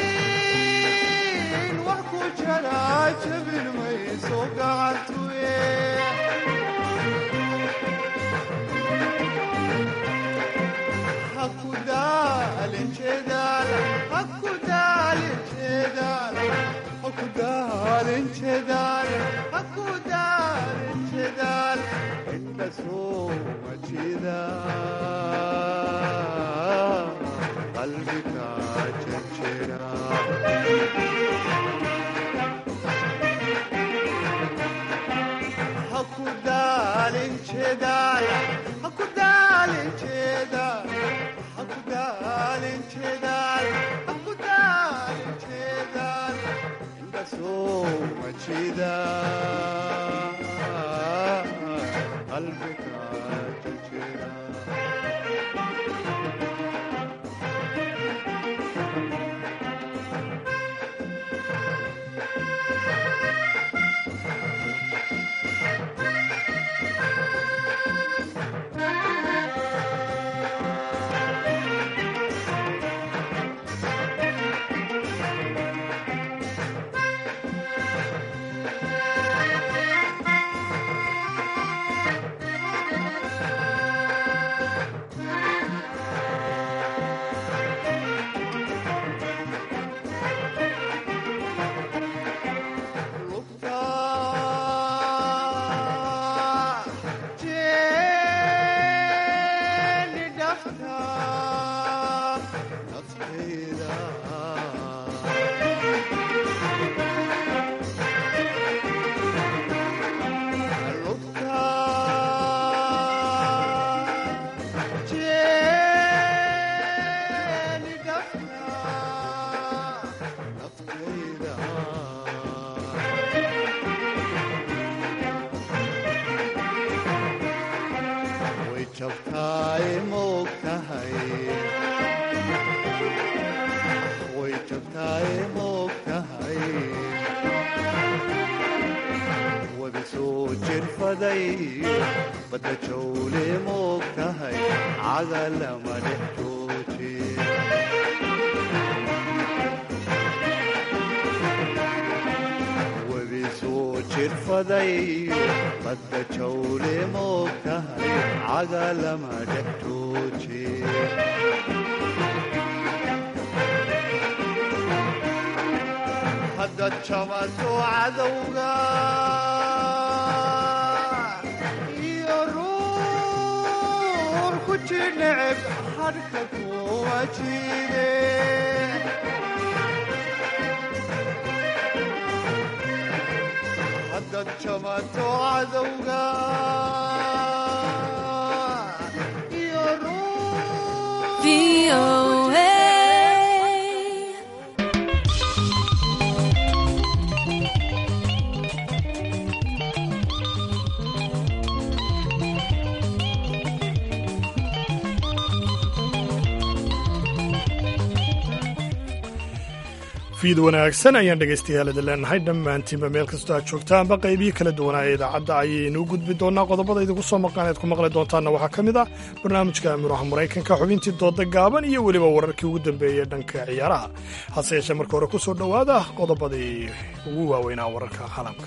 hayn wax ku jara jabin mayso gacantuye hakudaalin jeedaal hakudaalin jeedaal hakudaalin jeedaal hakudaalin jeedaal inta soo majida qalbiga jejera hakudaalin jeedaal hakudaalin jeedaal hakudaalin jeedaal hakudaalin jeedaal inta soo majida qalbiga jejera way jabtaay moog tahay way jabtaay moog tahay wada soo jirfaday badda jawle moog tahay cagalama dhex jooje webi soo jirfaday badda jawle moog tahay cagalama dhex jooje haddaad jamato cadowga iyo ruur ku jineceb hadhka kuwa jide haddaad jamato cadowga iyo fiid wanaagsan ayaan dhegaystayaal idin leenahay dhammaantiinba meel kastoo aad joogtaanba qaybihii kala duwanaa ee idaacadda ayaynuu gudbi doonaa qodobada idinku soo maqan eed ku maqli doontaanna waxaa ka mid ah barnaamijka amuraha maraykanka xubintii dooda gaaban iyo weliba wararkii ugu dambeeyey dhanka ciyaaraha hase yeeshee marka hore ku soo dhowaada qodobadii ugu waaweynaa wararka caalamka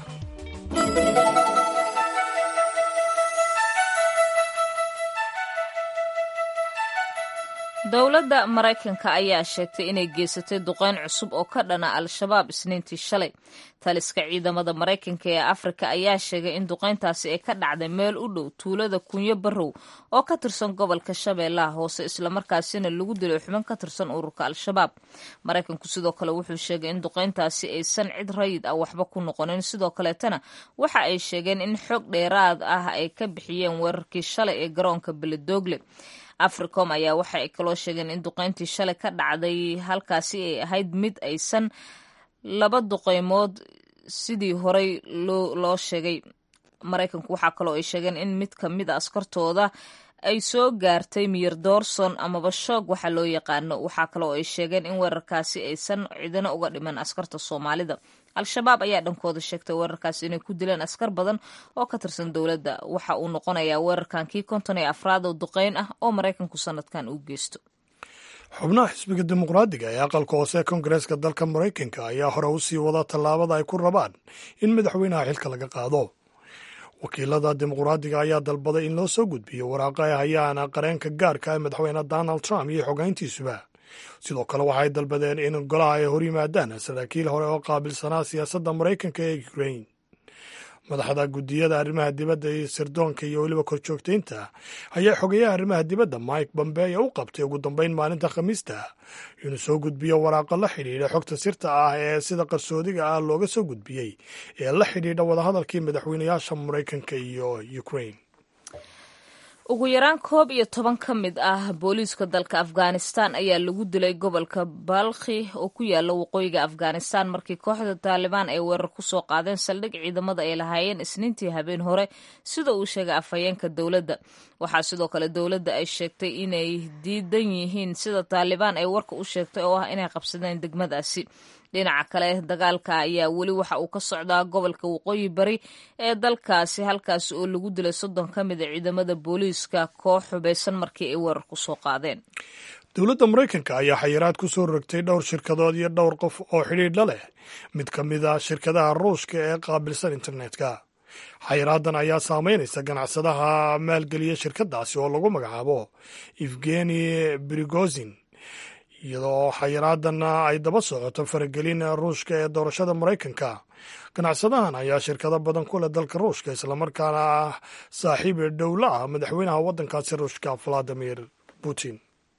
dowladda maraykanka ayaa sheegtay inay geysatay duqeyn cusub oo ka dhana al-shabaab isniintii shalay taliska ciidamada maraykanka ee afrika ayaa sheegay in duqeyntaasi ay ka dhacday meel u dhow tuulada kunyo barrow oo ka tirsan gobolka shabeellaha hoose islamarkaasina lagu dilay xubin ka tirsan ururka al-shabaab maraykanku sidoo kale wuxuu sheegay in duqeyntaasi aysan cid rayid ah waxba ku noqonin sidoo kaleetana waxa ay sheegeen in xog dheeraad ah ay ka bixiyeen weerarkii shalay ee garoonka beledoogle africom ayaa waxa ay kaloo sheegeen in duqeyntii shalay ka dhacday halkaasi ay ahayd mid aysan laba duqeymood sidii horey loo sheegay maraykanku waxaa kaloo ay sheegeen in mid ka mid a askartooda ay soo gaartay miyir doorson amaba shoog waxa loo yaqaano waxaa kaloo ay sheegeen in weerarkaasi aysan cidina uga dhiman askarta soomaalida al-shabaab ayaa dhankooda sheegtay weerarkaasi inay ku dileen askar badan oo ka tirsan dowladda waxa uu noqonayaa weerarkan kii konton ee afraad oo duqeyn ah oo maraykanku sanadkan uu geysto xubnaha xisbiga dimuqraadiga ee aqalka hoose kongareeska dalka maraykanka ayaa hore u sii wada tallaabada ay ku rabaan in madaxweynaha xilka laga qaado wakiilada dimuqraadiga ayaa dalbaday in loo soo gudbiyo waraaqa ay hayaan qareenka gaarka ee madaxweyne donald trump iyo xogeyntiisuba sidoo kale waxay dalbadeen in golaha ay hor yimaadaan saraakiil hore oo qaabilsanaa siyaasadda maraykanka ee ukrain madaxda guddiyada arrimaha dibadda iyo sirdoonka iyo weliba korjoogtaynta ayaa xogeyaha arrimaha dibadda mike bombeyo u qabtay ugu dambeyn maalinta khamiista inuu soo gudbiyo waraaqo la xidhiidha xogta sirta ah ee sida qarsoodiga ah looga soo gudbiyey ee la xidhiidha wadahadalkii madaxweynayaasha maraykanka iyo ukrain ugu yaraan koob iyo toban ka mid ah booliiska dalka afghanistan ayaa lagu dilay gobolka balkhi oo ku yaala waqooyiga afghanistan markii kooxda taalibaan ay weerar ku soo qaadeen saldhig ciidamada ay lahaayeen isniintii habeen hore sida uu sheegay afhayeenka dowladda waxaa sidoo kale dowladda ay sheegtay inay diidan yihiin sida taalibaan ay warka u sheegtay oo ah inay qabsadeen degmadaasi dhinaca kale dagaalka ayaa weli waxa uu ka socdaa gobolka waqooyi bari ee dalkaasi halkaasi oo lagu dilay soddon ka mid a ciidamada booliiska koox xubaysan markii ay weerar ku soo qaadeen dowladda maraykanka ayaa xayiraad ku soo rogtay dhowr shirkadood iyo dhowr qof oo xidhiidh la leh mid ka mid a shirkadaha ruushka ee qaabilsan internetka xayiraadan ayaa saameynaysa ganacsadaha maalgeliya shirkadaasi oo lagu magacaabo evgeni brigozin iyadoo xayiraadanna ay daba socoto faragelin ruushka ee doorashada maraykanka ganacsadahan ayaa shirkado badan ku leh dalka ruushka islamarkaana ah saaxiib dhowla ah madaxweynaha waddankaasi ruushka valadimir putin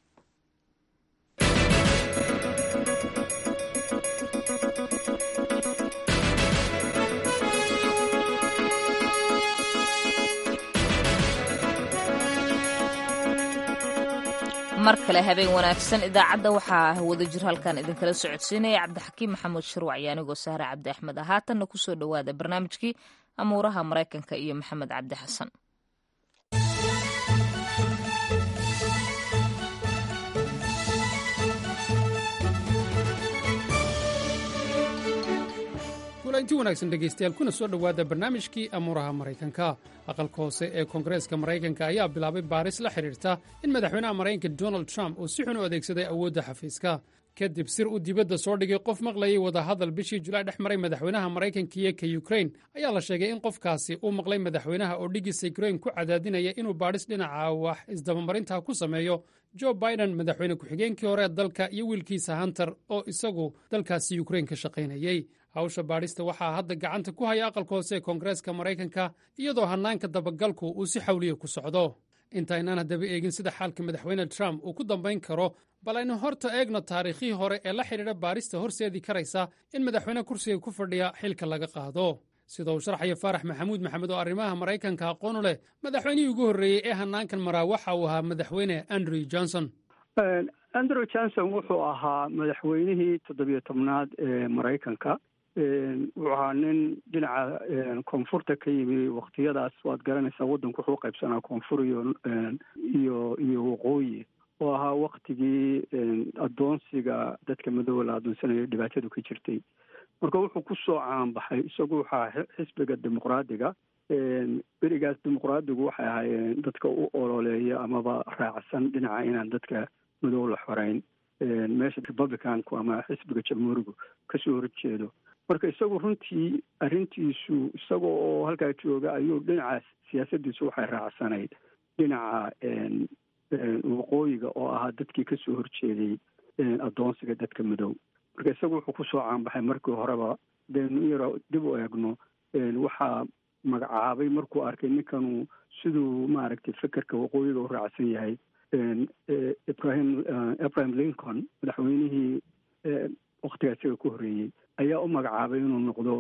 mar kale habeen wanaagsan idaacadda waxaa wadajir halkan idinkala socodsiinaya cabdixakiim maxamuud shirwac iyo anigoo sahre cabdi axmed ah haatanna kusoo dhowaada barnaamijkii amuuraha maraykanka iyo maxamed cabdi xasan kulanti wanaagsan dhegaystayaal kuna soo dhowaada barnaamijkii amuuraha maraykanka aqalka hoose ee koongareeska maraykanka ayaa bilaabay baaris la xidhiirta in madaxweynaha maraykanka donald trump uu si xun u adeegsaday awoodda xafiiska kadib sir uu dibadda soo dhigay qof maqlayay wadahadal bishii julaay dhex maray madaxweynaha maraykanka iyo ka yukrain ayaa la sheegay in qofkaasi uu maqlay madaxweynaha oo dhigiisa yukrain ku cadaadinaya inuu baadhis dhinaca wax isdabamarinta ku sameeyo jo biden madaxweyne ku-xigeenkii hore ee dalka iyo wiilkiisa hunter oo isagu dalkaasi yukrain ka shaqaynayey hawsha baadhista waxaa hadda gacanta ku haya aqalka hoose ee koongareeska maraykanka iyadoo hannaanka dabagalku uu si xawliya ku socdo intaynaan haddaba eegin sida xaalka madaxweyne trump uu ku dambayn karo bal aynu horta eegno taariikhii hore ee la xidhiidha baadhista horseedii karaysa in madaxweyne kursiga ku fadhiya xilka laga qaado sida uu sharxaya faarax maxamuud maxamed oo arrimaha maraykanka aqoonu leh madaxweynihii ugu horreeyey ee hannaankan maraa waxa uu ahaa madaxweyne andrew johnson andrew johnson wuxuu ahaa madaxweynihii toddobiyo tobnaad ee maraykanka wuxuu ahaa nin dhinaca koonfurta ka yimi waktiyadaas waad garanaysaa waddanku wuxuu qaybsanaa koonfur iyo iyo iyo waqooyi oo ahaa waktigii addoonsiga dadka madooba la addoonsanayo dhibaatadu ka jirtay marka wuxuu ku soo caanbaxay isagu waxaa xisbiga dimuqraadiga berigaas dimuqraadigu waxay ahaayeen dadka u ololeeya amaba raacsan dhinaca inaan dadka madow la xoreyn meesha republicanku ama xisbiga jamhuurigu kasoo horjeedo marka isagu runtii arrintiisu isaga oo halkaa jooga ayuu dhinaca siyaasaddiisu waxay raacsanayd dhinaca waqooyiga oo ahaa dadkii kasoo horjeeday addoonsiga dadka madow marka isagu wuxuu kusoo caanbaxay markii horeba daynu in yaro dib u eegno waxaa magacaabay markuu arkay ninkanu siduu maaragtay fekerka waqooyiga u raacsan yahay ibrahim ibrahim lincoln madaxweynihii waktigaa isaga ku horreeyey ayaa u magacaabay inuu noqdo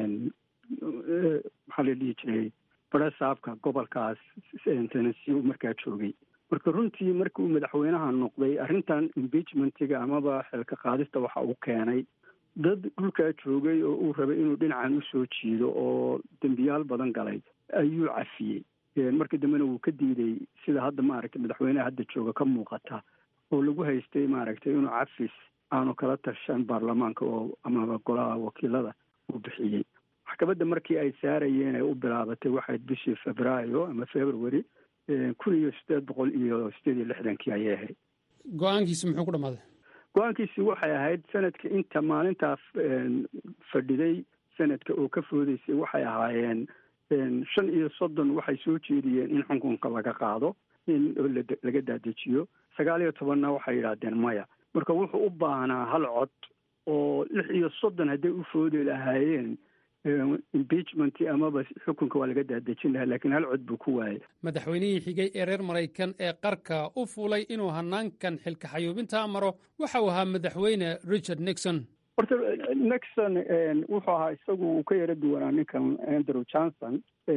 maxaa la dhihi jiray barasaabka gobolkaas tennessee uu markaa joogay marka runtii markii uu madaxweynaha noqday arrintan impeachmentiga amaba xilka qaadista waxa uu keenay dad dhulkaa joogay oo uu rabay inuu dhinacan usoo jiido oo dembiyaal badan galay ayuu cafiyey markii dambena wuu ka diiday sida hadda maaragtay madaxweynaha hadda jooga ka muuqata oo lagu haystay maaragtay inuu cafis aanu kala tashan baarlamaanka oo amaba golaha wakiilada uu bixiyey maxkamadda markii ay saarayeen ay u bilaabatay waxayd bishii febraayo ama february kun iyo sideed boqol iyo sideed iyo lixdankii ayay ahayd go-aankiisi muxuu ku dhammaaday go-aankiisi waxay ahayd sanadka inta maalintaa fadhiday sanadka oo ka foodeysay waxay ahaayeen shan iyo soddon waxay soo jeediyeen in xukunka laga qaado in laga daadejiyo sagaal iyo tobanna waxay yidhaahdeen maya marka wuxuu u baahnaa hal cod oo lix iyo soddon hadday u foodi lahaayeen impeachment amaba xukunka waa laga daadejin lahaa laakiin hal cod buu ku waayay madaxweynihii xigay ee reer maraykan ee qarka u fuulay inuu hanaankan xilka xayuubintaa maro waxa uu ahaa madaxweyne richard nixon horta nixon wuxuu ahaa isagu uu ka yaro duwanaa ninkan andrew johnson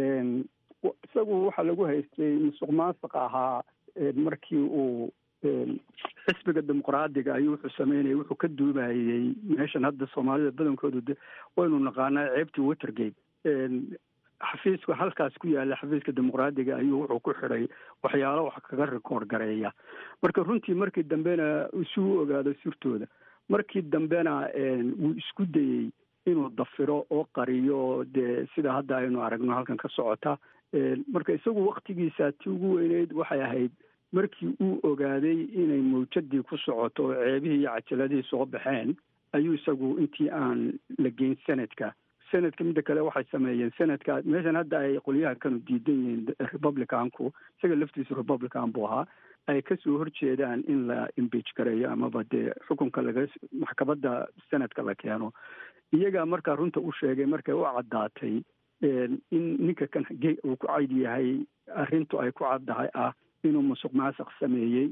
isagu waxaa lagu haystay musuq maasuq ahaa markii uu xisbiga dimuqraadiga ayuu wuxuu sameynayay wuxuu ka duubayey meeshan hadda soomaalida badankoodu de waynu naqaanaa ceebtii watergate xafiiska halkaas ku yaala xafiiska dimuqraadiga ayuu wuxuu ku xidhay waxyaalo wax kaga rikoord gareeya marka runtii markii dambena isuu ogaado sirtooda markii dambena wuu isku dayey inuu dafiro oo qariyo dee sida hadda aynu aragno halkan ka socota marka isagu waktigiisa ti ugu weyneyd waxay ahayd markii uu ogaaday inay mawjadii ku socoto oo ceebihii iyo cajaladihii soo baxeen ayuu isagu intii aan la geyn sanadka sanadka midda kale waxay sameeyeen sanadka meeshan hadda ay qolyaha kanu diidan yihiin republicanku isaga laftiisu republican buu ahaa ay kasoo horjeedaan in la imbeach gareeyo amaba dee xukunka laga maxkamadda sanadka la keeno iyagaa markaa runta u sheegay markay u caddaatay in ninka kan uu ku cayd yahay arrintu ay ku caddahay ah inuu musuq maasuq sameeyey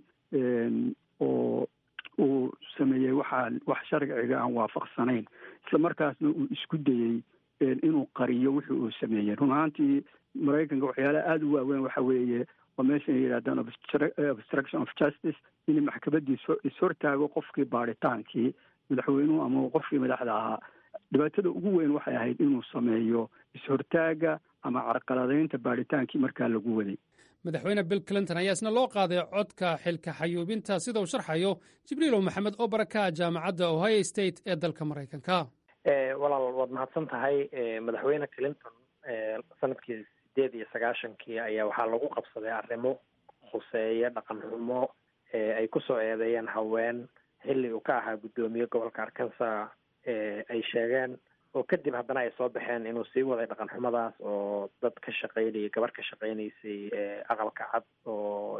oo uu sameeyey waxaa wax sharciga aan waafaqsanayn isla markaasna uu isku dayey inuu qariyo wixii uu sameeyey run ahaantii maraykanka waxyaalaha aada u waaweyn waxa weeye waa meeshan yidhahdaan obstruction of justice in maxkamaddii ishortaago qofkii baaritaankii madaxweynuhu ama qofkii madaxda ahaa dhibaatada ugu weyn waxay ahayd inuu sameeyo ishortaaga ama carqaladaynta baaritaankii markaa lagu waday madaxweyne bill clinton ayaa isna loo qaaday codka xilka xayuubinta sida uu sharxayo jibriilow maxamed oo baraka jaamacadda ohio state ee dalka maraykanka walaal waad mahadsan tahay madaxweyne clinton sanadkii sideed iyo sagaashankii ayaa waxaa lagu qabsaday arrimo khuseeya dhaqan xumo ay kusoo eedeeyeen haween xilli uu ka ahaa guddoomiye gobolka arkansas ay sheegeen oo kadib haddana ay soo baxeen inuu sii waday dhaqan xumadaas oo dad ka shaqaynayay gabar ka shaqaynaysay aqalka cad oo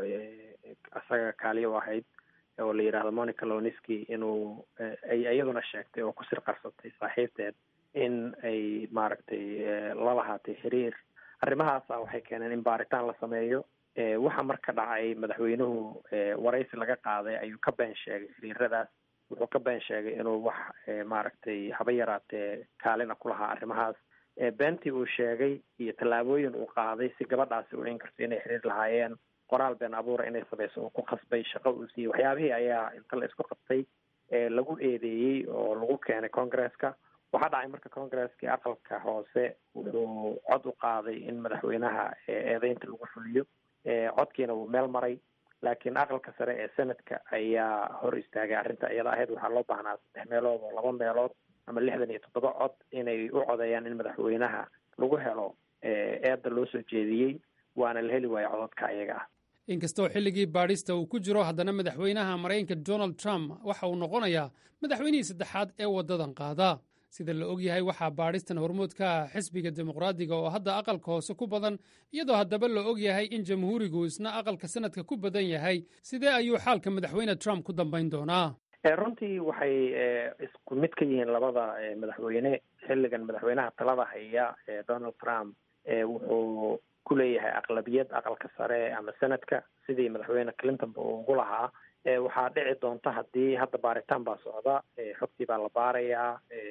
isaga kaaliya u ahayd oo la yidhaahdo monica loniski inuu ay iyaduna sheegtay oo ku sir qarsatay saaxiibteed in ay maaragtay la lahaatay xiriir arrimahaasa waxay keeneen in baaritaan la sameeyo waxa marka dhacay madaxweynuhu waraysi laga qaaday ayuu ka been sheegay xiriiradaas wuxuu ka been sheegay inuu wax maaragtay haba yaraatee kaalina ku lahaa arrimahaas beentii uu sheegay iyo tallaabooyin uu qaaday si gabadhaasi u inkarto inay xiriir lahaayeen qoraal been abuura inay samayso uu ku khasbay shaqo uu siiyey waxyaabihii ayaa inta la isku qabtay lagu eedeeyey oo lagu keenay congresska waxaa dhacay marka congresskii aqalka hoose wuxuu cod u qaaday in madaxweynaha eedeynta lagu fuliyo codkiina wuu meel maray laakiin aqalka sare ee senadka ayaa hor istaagay arrinta iyada ahayd waxaa loo baahnaa saddex meelood oo laba meelood ama lixdan iyo toddoba cod inay u codeeyaan in madaxweynaha lagu helo eedda loo soo jeediyey waana la heli waayo cododka ayaga ah inkastoo xilligii baadhista uu ku jiro haddana madaxweynaha maraykanka donald trump waxa uu noqonayaa madaxweynihii saddexaad ee waddadan qaada sida la ogyahay waxaa baadhistan hormood ka ah xisbiga dimuqraadiga oo hadda aqalka hoose ku badan iyadoo haddaba la ogyahay in jamhuurigu isna aqalka sanadka ku badan yahay sidee ayuu xaalka madaxweyne trump ku dambayn doonaa runtii waxay isku mid ka yihiin labada madaxweyne xilligan madaxweynaha talada haya donald trump wuxuu ku leeyahay aqlabiyad aqalka sare ama senadka sidii madaxweyne clintonba uu ugu lahaa waxaa dhici doonta haddii hadda baaritaan baa socda xogtii baa la baarayaa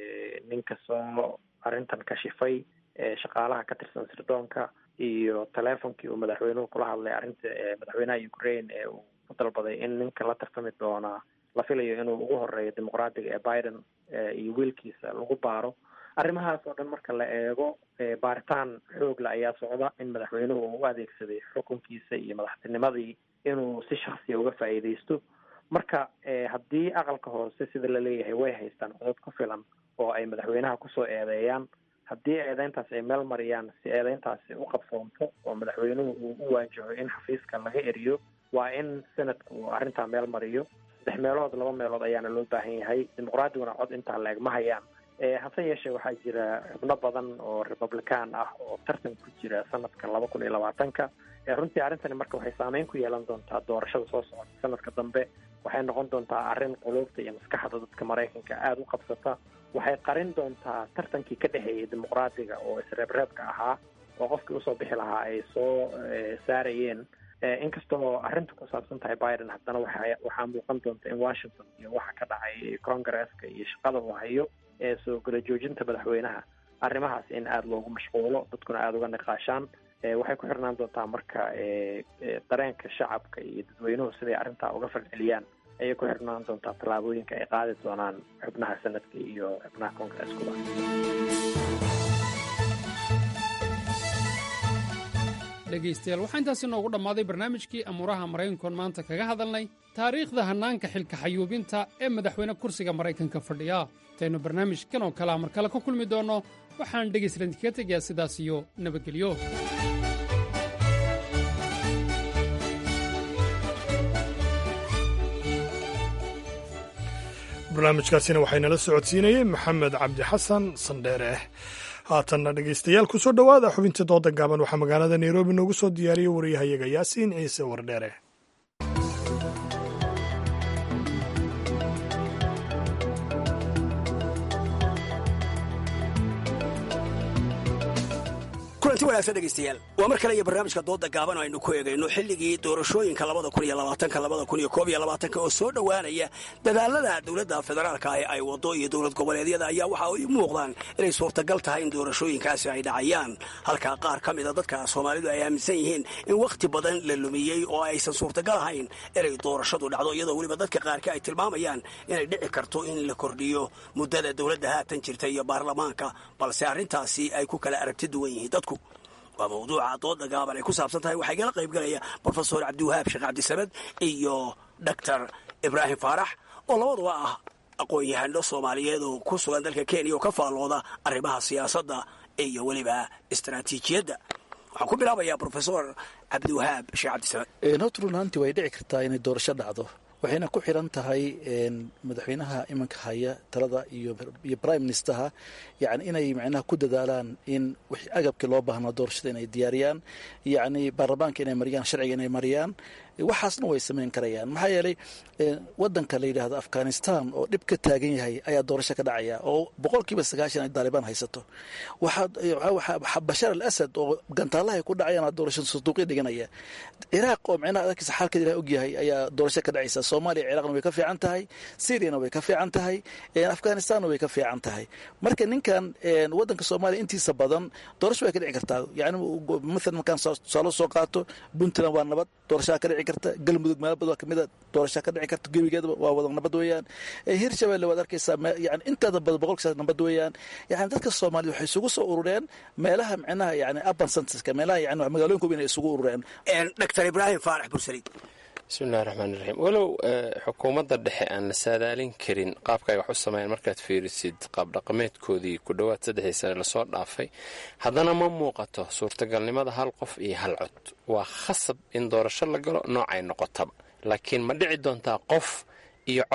ninka soo arrintan kashifay shaqaalaha ka tirsan sirdoonka iyo teleefonkii uu madaxweynuhu kula hadlay arrinta madaxweynaha ukraine ee uu ku dalbaday in ninka la tartami doonaa la filayo inuu ugu horeeyo dimuqraadiga ee biden iyo wiilkiisa lagu baaro arrimahaas oo dhan marka la eego baaritaan xoogle ayaa socda in madaxweynuhu uu u adeegsaday xukunkiisa iyo madaxtinimadii inuu si shaksiya uga faa'iidaysto marka haddii aqalka hoose sida la leeyahay way haystaan codod ku filan oo ay madaxweynaha kusoo eedeeyaan haddii eedeyntaas ay meel mariyaan si eedeyntaasi u qabsoonto oo madaxweynuhu uu u waajaho in xafiiska laga eriyo waa in senadka uu arrintaa meel mariyo saddex meelood laba meelood ayaana loo baahan yahay dimuqraadiguna cod intaa la eg ma hayaan hase yeeshee waxaa jira xubno badan oo republican ah oo tartan ku jira sanadka laba kun iyo labaatanka runtii arrintani marka waxay saameyn ku yeelan doontaa doorashada soo socota sanadka dambe waxay noqon doontaa arrin quluubta iyo maskaxda dadka maraykanka aada u qabsata waxay qarin doontaa tartankii ka dhexeeyay dimuqraadiga oo isreebreebka ahaa oo qofkii usoo bixi lahaa ay soo saarayeen inkastoo arrinta ku saabsan tahay biden haddana waxa waxaa muuqan doonta in washington iyo waxa ka dhacay congresska iyo shaqada uu hayo ee soo gala joojinta madaxweynaha arrimahaas in aada loogu mashquulo dadkuna aada uga niqaashaan waxay ku xirnaan doontaa marka dareenka shacabka iyo dadweynuhu siday arrintaa uga falceliyaan ayay ku xirnaan doontaa tallaabooyinka ay qaadi doonaan xubnaha sanadka iyo xubnaha congreskuba dhegaystayaal waxaa intaasi noogu dhammaaday barnaamijkii amuuraha maraykankoon maanta kaga hadalnay taariikhda hannaanka xilka xayuubinta ee madaxweyne kursiga maraykanka fadhiya intaynu barnaamijkan oo kalea mar kale ku kulmi doonno waxaan dhegaystalan kaga tegayaa sidaas iyo nabadgelyo barnaamijkaasina waxaynala socodsiinayey maxamed cabdi xasan sandheere haatanna dhegaystayaal ku soo dhowaada xubintii dooda gaaban waxaa magaalada nairobi noogu soo diyaariyey wariyahayaga yaasiin ciise wardheere kulanti wanaagsan dhegaystayaal waa mar kale iyo barnaamijka dooda gaaban aynu ku eegayno xilligii doorashooyinka labada kun iyo labaatanka labada kun iyo koob iyo labaatanka oo soo dhowaanaya dadaalada dowladda federaalka ee ay wado iyo dowlad goboleedyada ayaa waxa ay muuqdaan inay suurtagal tahay in doorashooyinkaasi ay dhacayaan halka qaar ka mida dadka soomaalidu ay aaminsan yihiin in wakhti badan la lumiyey oo aysan suurtagal ahayn inay doorashadu dhacdo iyadoo weliba dadka qaarka ay tilmaamayaan inay dhici karto in la kordhiyo muddada dowladda haatan jirta iyo baarlamaanka balse arrintaasi ay ku kala aragti duwan yihiin dadku waa mawduuca dooda gaaban ay ku saabsan tahay waxaa igala qaybgalaya brofesor cabdiwahaab sheekh cabdisamed iyo doctor ibraahim faarax oo labaduba ah aqoon-yahano soomaaliyeed oo ku sugan dalka kenya oo ka faallooda arrimaha siyaasadda iyo weliba istaraatiijiyadda waxaan ku bilaabayaa brofesor cabdiwahaab sheekh cabdisamed horta run ahaantii way dhici kartaa inay doorasho dhacdo waxayna ku xiran tahay madaxweynaha iminka haya talada iyo prime ministerha yani inay macnaha ku dadaalaan in wixii agabkii loo baahnaa doorashada inay diyaariyaan yacni baarlamaanka inay mariyaan sharciga inay mariyaan waxaasna way samayn karayaan maxaa yeelay wadanka la yidhaahdo afghanistan oo dhib ka taagan yahay ayaa doorasho ka dhacaya oo boqolkiiba sagaashan ay daalibaan haysato bashar al asad oo gantaalahay ku dhacayaan doorasho sanduuqya dhiganaya ciraaq oo micnaha adalkiisa xaalkeeda ilaah ogyahay ayaa doorasho ka dhacaysa soomaaliya ciraaqna way ka fiican tahay syriana way ka fiican tahay afghanistanna way ka fiican tahay marka ninkan wadanka soomaaliya intiisa badan doorasho way ka dhici kartaa yani maalan markaan tusaalo soo qaato puntland waa nabad doorashaa ka dhici karta galmudug meel badan kamida doorashaa ka dhici karta gebigeedaba waa wada nabad weeyaan hirshabelle waad arkaysaa yani inteeda badan boqolkiisaas nabad weeyaan yani dadka soomaaliyed waxay isugu soo urureen meelaha micnaha yani urban centerska meelaha yani magaalooyinka weyn ay isugu urureen doctor ibraahim faarax bursaliid bismillahi raxmaan raxiim walow xukuumadda dhexe aan la saadaalin karin qaabka ay wax u sameeyeen markaad fiirisid qaabdhaqameedkoodii ku dhowaad saddexdii sane lasoo dhaafay haddana ma muuqato suurtagalnimada hal qof iyo hal cod waa khasab in doorasho la galo noocay noqotaba laakiin ma dhici doontaa qof iyo cod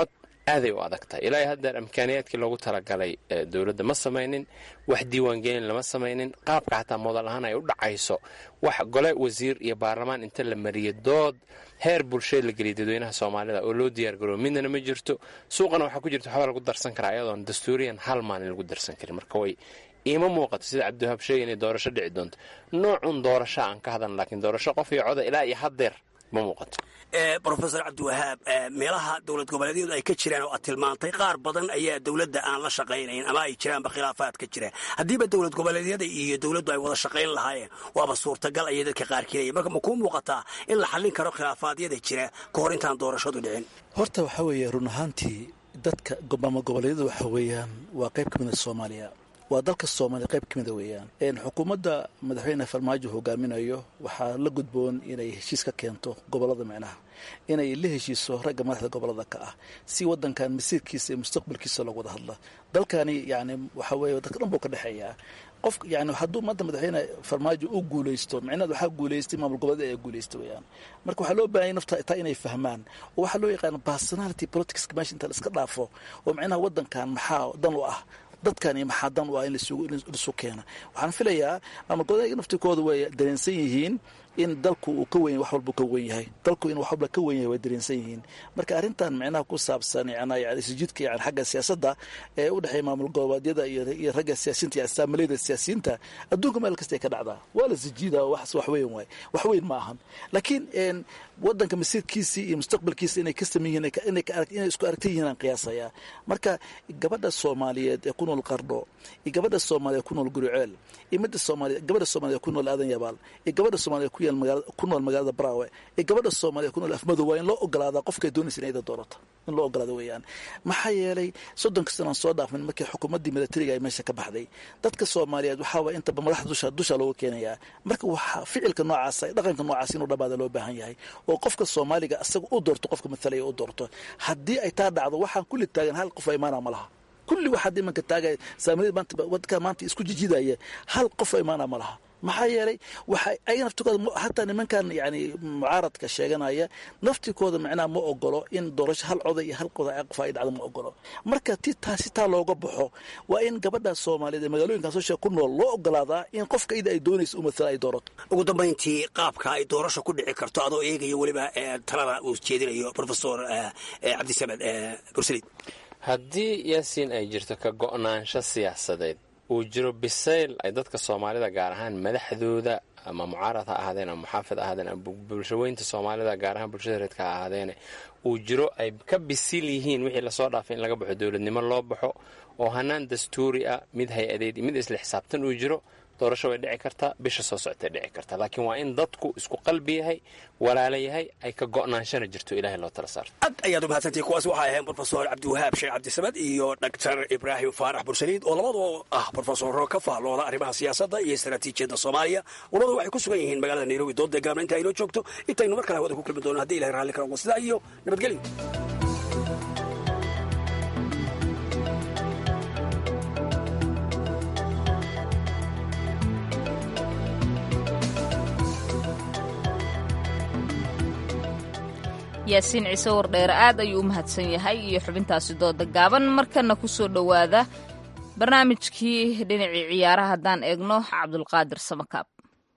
aaday u adag tahay ilaa haddeer imkaaniyaadkii loogu talagalay dowladda ma samaynin wax diiwaangelin lama samaynin qaabka xataa modal ahaan ay u dhacayso wax gole wasiir iyo baarlamaan inta la mariyay dood heer bulsheed la geliyay dadweynaha soomaalida oo loo diyaargaroobo midnana ma jirto suuqana waxaa ku jirta waxbaa lagu darsan karaa iyadoon dastuuriyan hal maalin lagu darsan karin marka way iima muuqato sida cabdiwahaab sheegay inay doorasho dhici doonto noocun doorasho aan ka hadlan laakiin doorasho qof iyo coda ilaa iyo haddeer ma muuqato brofesor cabdiwahaab meelaha dowlad goboleedyadu ay ka jiraan oo aad tilmaantay qaar badan ayaa dowladda aan la shaqaynayn ama ay jiraanba khilaafaad ka jiraan haddiiba dowlad goboleedyada iyo dowladdu ay wada shaqayn lahaayeen waaba suurtagal ayay dadka qaar keenaya marka ma kuu muuqataa in la xallin karo khilaafaadyada jira ka hor intaan doorashadu dhicin horta waxaa weeye run ahaantii dadka maamul goboleedyada waxa weeyaan waa qayb ka mid a soomaaliya waa dalka soomaaliya qayb ka mida weeyaan xukuumadda madaxweyne farmaajo hogaaminayo waxaa la gudboon inay heshiis ka keento gobolada micnaha inay la heshiiso ragga madaxda gobolada ka ah si wadankan masiirkiisa iyo mustaqbalkiisa loogu wada hadla dalkani yani waxa weeye dadka dhan buu ka dhexeeyaa qof yani hadduu maanta madaxweyne farmaajo u guulaysto micnaheed waxaa guulaystay maamul goboleed ayaa guulaystay weeyaan marka waxaa loo baahanya nafta taa inay fahmaan oo waxaa loo yaqaana personality politics meesha inta la iska dhaafo oo micnaha wadankan maxaa dan u ah dadkani maxaa dan u ah in laisu keena waxaan filayaa maamul goboleedka naftikooda way dareensan yihiin in dalku uu ka wen wax walba ka wen yahay dalku in wax walba ka wen yahay way dareensan yihiin marka arrintan micnaha ku saabsan yani isjidka yani xagga siyaasadda ee u dhexeeya maamul goboleedyada iyo ragga siyaasiinta iyo astaamalayda siyaasiyiinta adduunka meel kasta ay ka dhacdaa waa la sijiida wax wax weyn waay wax weyn ma ahan laakiin wadanka masiirkiisii iyo mustaqbalkiisa inay ka saman yihiin inay isku aragta yihiin aan qiyaasayaa marka gabadha soomaaliyeed ee ku nool qardho iyo gabadha soomaaliyeed ku nool guriceel iyo midda soomaaliyeed gabadha soomaaliyeed ku nool aadan yabaal iyo gabadha soomaaliyeed ku ku nool magaalada braawe iyo gabadha soomaaliyeed ku nool afmadow waa in loo ogolaadaa qofkay doonaysa in ayda doorato in loo ogolaado weeyaan maxaa yeelay soddonka sanaan soo dhaafmin markii xukuumaddii milatariga ay meesha ka baxday dadka soomaaliyeed waxaa waa intaba madaxda dusha dusha looga keenayaa marka waxaa ficilka noocaasa dhaqanka noocaas inuu dhabaada loo baahan yahay oo qofka soomaaliga asaga u doorto qofka mathalaya u doorto haddii ay taa dhacdo waxaan kulli taagan hal qof imaana ma laha kulli waxaad imanka taagaya saamilada maanta wadka maanta isku jijidaya hal qof imaana ma laha maxaa yeelay waxa ay naftikooda hataa nimankan yani mucaaradka sheeganaya naftikooda macnaha ma ogolo in doorasho hal coda iyo hal qoda qof ay dhacdo ma ogolo marka ti taasi taa looga baxo waa in gabadha soomaaliyeed ee magaalooyinkan soo sheeg ku nool loo ogolaadaa in qofka ida ay doonaysa u matala ay doorato ugu dambayntii qaabka ay doorasho ku dhici karto adoo eegaya weliba talada uu jeedinayo profesor cabdisamed bursalid haddii yaasiin ay jirto ka go'naansho siyaasadeed uu jiro bisayl ay dadka soomaalida gaar ahaan madaxdooda ama mucaarad ha ahaadeen ama muxaafid ahaadeen ama bulshaweynta soomaalida gaar ahaan bulshada reedka ha ahaadeene uu jiro ay ka bisil yihiin wixii lasoo dhaafay in laga baxo dowladnimo loo baxo oo hanaan dastuuri ah mid hay-adeed iyo mid isla xisaabtan uu jiro doorasho way dhici kartaa bisha soo socotay dhici kartaa laakiin waa in dadku isku qalbi yahay walaala yahay ay ka go'naanshana jirto ilahay loo tala saarto aad ayaad u mahadsantihi kuwaas waxay ahayn brofesor cabdiwahaab sheekh cabdisamad iyo doctor ibraahim faarax bursaliid oo labadoo ah brofesoro ka faallooda arrimaha siyaasadda iyo istaraatiijiyadda soomaaliya labadu waxay ku sugan yihiin magaalada nairobi doodda gaabna inta aynoo joogto intaynu mar kale hawada ku kulmi doono haddi ilahay raalli ka noqo sidaa iyo nabadgelyo yaasiin ciise wardheere aad ayuu u mahadsan yahay iyo xubintaasi dooda gaaban markana ku soo dhowaada barnaamijkii dhinacii ciyaaraha haddaan eegno cabdulqaadir samakaab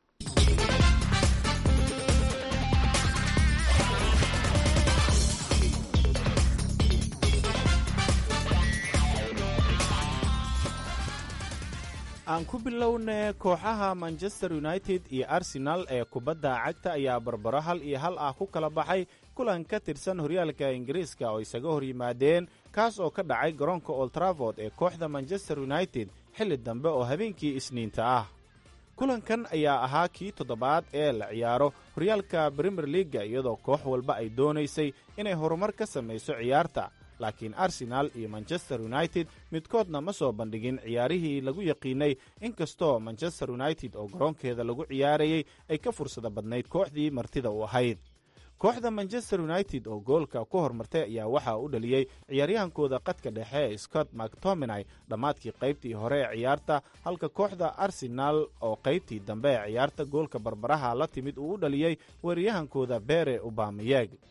aan ku bilowne kooxaha manchester united iyo arsenal ee kubadda cagta ayaa barbaro hal iyo hal ah ku kala baxay kulan ka tirsan horyaalka ingiriiska oo isaga hor yimaadeen kaas oo ka dhacay garoonka oltraford ee kooxda manchester united xilli dambe oo habeenkii isniinta ah kulankan ayaa ahaa kii toddobaad ee la ciyaaro horyaalka brimier liaga iyadoo koox walba ay doonaysay inay horumar ka samayso ciyaarta laakiin arsenaal iyo manchester united midkoodna ma soo bandhigin ciyaarihii lagu yaqiinay inkastoo manchester united oo garoonkeeda lagu ciyaarayay ay ka fursada badnayd kooxdii martida u ahayd kooxda manchester united oo goolka ku hormartay ayaa waxaa u dhaliyey ciyaaryahankooda qadka dhexe ee scott mactominay dhammaadkii qaybtii hore ee ciyaarta halka kooxda arsenaal oo qaybtii dambe ee ciyaarta goolka barbaraha la timid uu u dhaliyey weeraryahankooda bere ubameyeg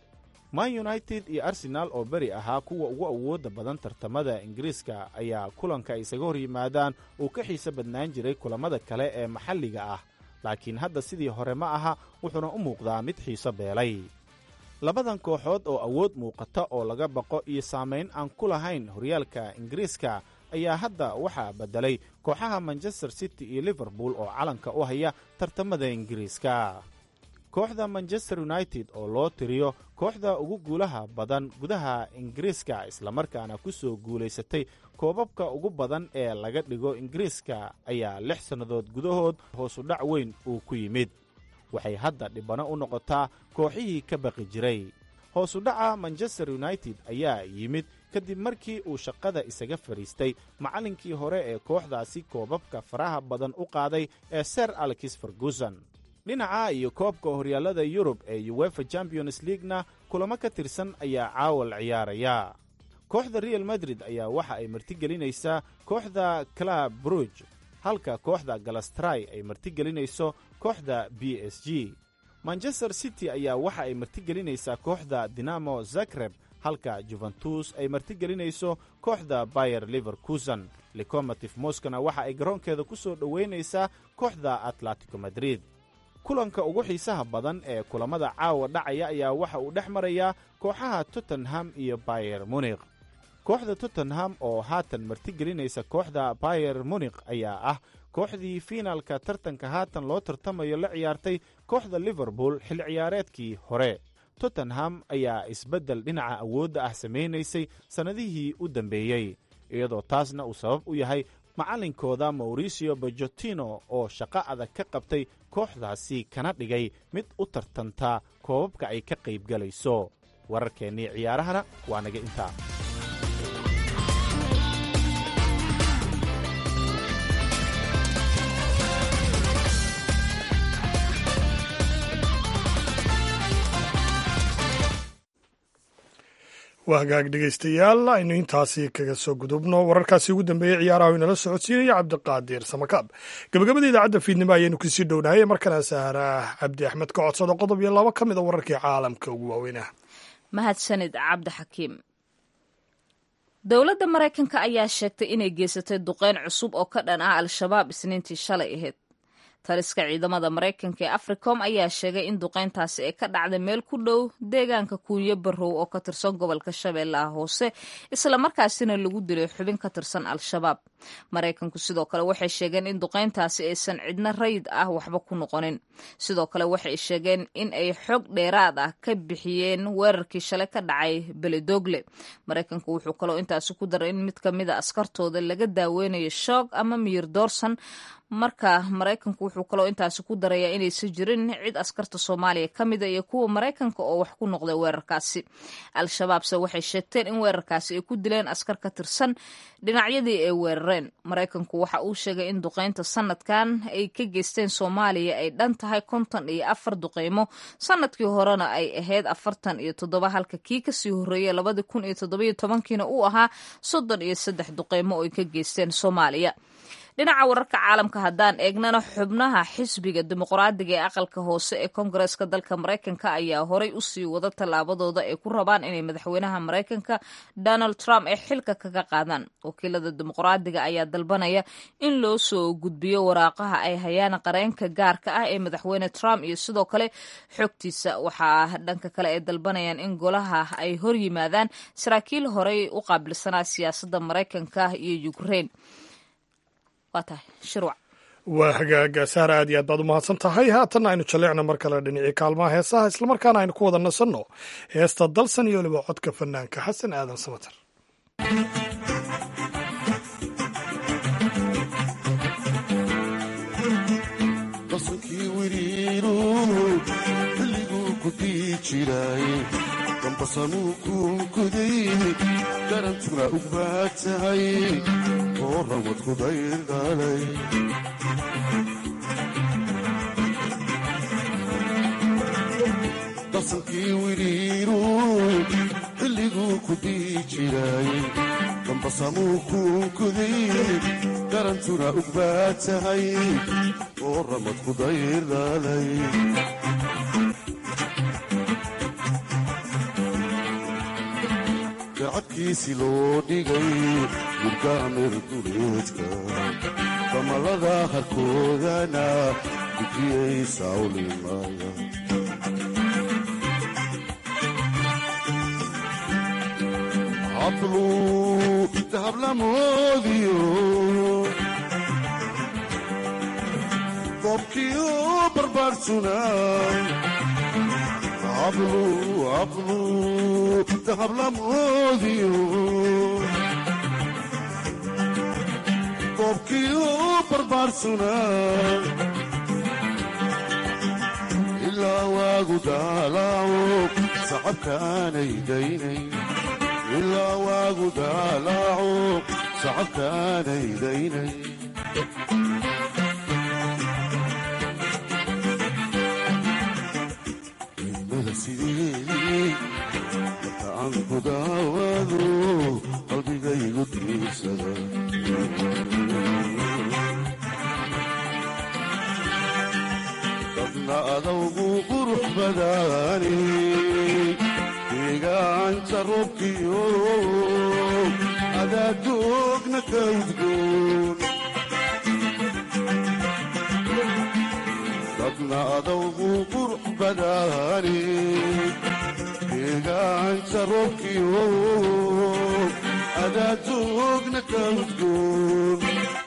man united iyo arsenaal oo beri ahaa kuwa ugu awoodda badan tartamada ingiriiska ayaa kulanka ay isaga hor yimaadaan uu ka xiiso badnaan jiray kulammada kale ee maxalliga ah laakiin hadda sidii hore ma aha wuxuuna u muuqdaa mid xiiso beelay labadan kooxood oo awood muuqata oo laga baqo iyo saamayn aan ku lahayn horyaalka ingiriiska ayaa hadda waxaa beddelay kooxaha manchester city iyo liverpool oo calanka u haya tartamada ingiriiska kooxda manchester united oo loo tiriyo kooxda ugu guulaha badan gudaha ingiriiska islamarkaana ku soo guulaysatay koobabka ugu badan ee laga dhigo ingiriiska ayaa lix sannadood gudahood hoosu dhac weyn uu ku yimid waxay hadda dhibano u noqotaa kooxihii ka baqi jiray hoosu dhaca manchester united ayaa yimid kadib markii uu shaqada isaga fadhiistay macallinkii hore ee kooxdaasi koobabka faraha badan u qaaday ee ser alexis ferguson dhinaca iyo koobka horyaallada yurub ee uwefa champions leaguena kulamo ka tirsan ayaa caawal ciyaaraya kooxda real madrid ayaa waxa ay martigelinaysaa kooxda club bruj halka kooxda galastray ay martigelinayso kooxda b s g manchester city ayaa waxa ay martigelinaysaa kooxda dinamo zagreb halka juventus ay martigelinayso kooxda bayer liverkusen lecomotive moskana waxa ay garoonkeeda ku soo dhoweynaysaa kooxda atletico madrid kulanka ugu xiisaha badan ee kulammada caawa dhacaya ayaa waxa uu dhex marayaa kooxaha tottenham iyo bayer munikh kooxda tottenham oo haatan martigelinaysa kooxda bayer munikh ayaa ah kooxdii fiinaalka tartanka haatan loo tartamayo la ciyaartay kooxda liverpool xilli ciyaareedkii hore tottenham ayaa isbeddel dhinaca awoodda ah samaynaysay sannadihii u dambeeyey iyadoo taasna uu sabab u yahay macallinkooda mauricio bojotino oo shaqo adag ka qabtay kooxdaasi kana dhigay mid u tartanta koobabka ay ka qaybgalayso wararkeennii ciyaarahana waa naga intaa waa hagaag dhegaystayaal aynu intaasi kaga soo gudubno wararkaasi ugu dambeeyey ciyaaraha inala socodsiinaya cabdiqaadir samakaab gabagabada idaacadda fiidnimo ayaynu kusii dhownahay markana sahra cabdi axmed ka codsada qodob iyo labo ka mid a wararkii caalamka ugu waaweynah mahadsanid cabdi xakiim dowladda maraykanka ayaa sheegtay inay geysatay duqeyn cusub oo ka dhan ah al-shabaab isniintii shalay ahayd taliska ciidamada maraykanka ee africom ayaa sheegay in duqeyntaasi ay ka dhacday meel ku dhow deegaanka kuunyo barrow oo ka tirsan gobolka shabeellaha hoose islamarkaasina lagu dilay xubin ka tirsan al-shabaab maraykanku sidoo kale waxay sheegeen in duqeyntaasi aysan cidna rayid ah waxba ku noqonin sidoo kale waxay sheegeen in ay xog dheeraad ah ka bixiyeen weerarkii shalay ka dhacay beledogle maraykanku wuxuu kaloo intaasi ku daray in mid ka mida askartooda laga daaweynayo shoog ama miyir doorsan marka maraykanku wuxuu kaloo intaasi ku darayaa inaysan jirin cid askarta soomaaliya ka mida iyo kuwa maraykanka oo wax ku noqday weerarkaasi al-shabaabse waxay sheegteen in weerarkaasi ay ku dileen askar ka tirsan dhinacyadii ay weerareen maraykanku waxa uu sheegay in duqeynta sanadkan ay ka geysteen soomaaliya ay dhan tahay konton iyo afar duqeymo sanadkii horena ay ahayd afartan iyo toddoba halka kii kasii horreeyay labadii kun iyo toddobiyo tobankiina uu ahaa soddon iyo saddex duqeymo oo ay ka geysteen soomaaliya dhinaca wararka caalamka haddaan eegnana xubnaha xisbiga dimuqraadiga ee aqalka hoose ee koongareeska dalka maraykanka ayaa horay usii wada tallaabadooda ay ku rabaan inay madaxweynaha maraykanka donald trump ay xilka kaga qaadaan wakiilada dimuqraadiga ayaa dalbanaya in loo soo gudbiyo waraaqaha ay hayaan qareenka gaarka ah ee madaxweyne trump iyo sidoo kale xogtiisa waxaa dhanka kale ay dalbanayaan in golaha ay hor yimaadaan saraakiil horey u qaabilsanaa siyaasadda maraykanka iyo ukraine waa hagaaga saara aad iyo aad baad u mahadsan tahay haatanna aynu jalleecno mar kale dhinacii kaalmaha heesaha islamarkaana aynu ku wada nasanno heesta dalsan iyo weliba codka fanaanka xasan aadan samater dambasanuu kuunkuday garantuna u baad tahay oo rawad kudayr dhalay darsankii wiriiru xilliguu ku dii jiray dambasamuu kuunkuday garantuna u baad tahay oo rawad kudayr dhalay dabkiisi loo dhigay murgaamir duleedka damalada harkoodana dujiyay sawlimaya hablu dahablamoodiyo dobkiyo barbaarsuna hablu hablu dahablamoodiyo dobkiyo barbaarsuna ilaa waagu daalaaco sacabkaanay daynay ilaa waagu daalaaco sacabkaanay daynay ilmada sideedii marka aan ku daawado qalbigaygu diirsada dadna adawgu qurux badaani deegaanta roobkiyo adaadoogna ka udgoon dadna adawgu qurux badaani deegaanta roobkiyo adaadoogna ka udgoon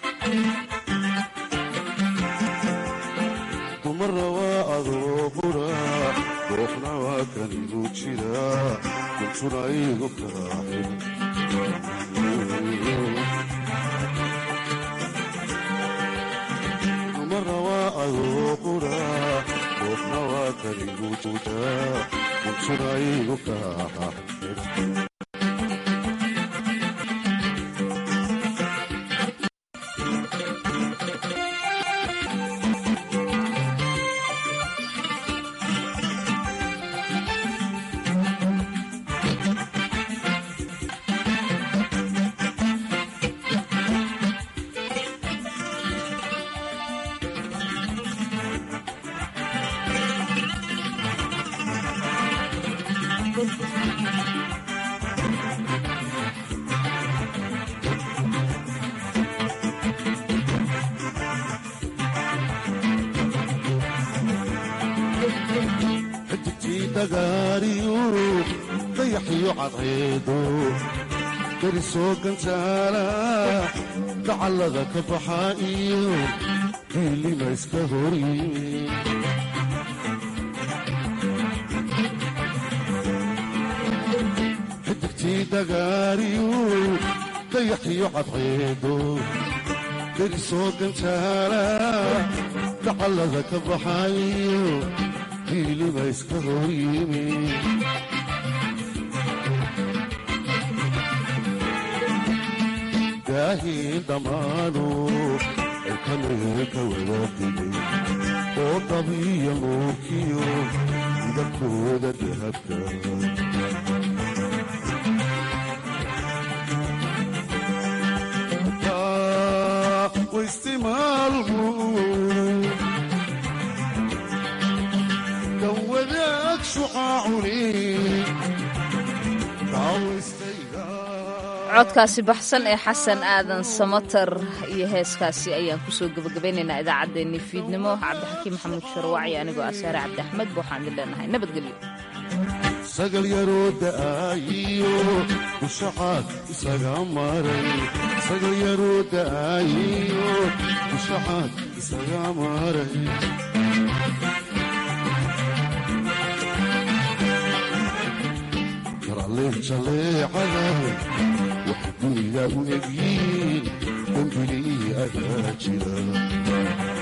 dumara waa adoo qura dooqna waa kanigu jira kuntuna igu kaaxin dumara waa adoo qura dooqna waa kanigu jira kuntuna igu kaaxin xidigtii dagaariyu dayaxiyo cadceedo derisoo gantaala dacallada ka baxa iyo diilima iska horyimi xidigtii dagaariyu dayaxiyo cadceedo derisoo gantaala dacallada ka baxa iyo diilima iska horyimi daahiin dhammaanu ay kameelka wada digay oo dabiya nuurkiyo midabkooda dahabka waistimaalku kan wadaag shucaacuni codkaasi baxsan ee xasan aadan samatar iyo heeskaasi ayaan kusoo gebagabaynaynaa idaacaddeenii fiidnimo cabdixakiim maxamuud sharwaaci anigoo asaare cabdi axmed waxaan idin leenahay nabadgelyo sagal yaroo da'aayiyo dushacaad isaga maray sagal yaroo da'aayiyo dushacaad isaga maray karaleen jaleecada wax duniga u egyiin dembilii adaa jira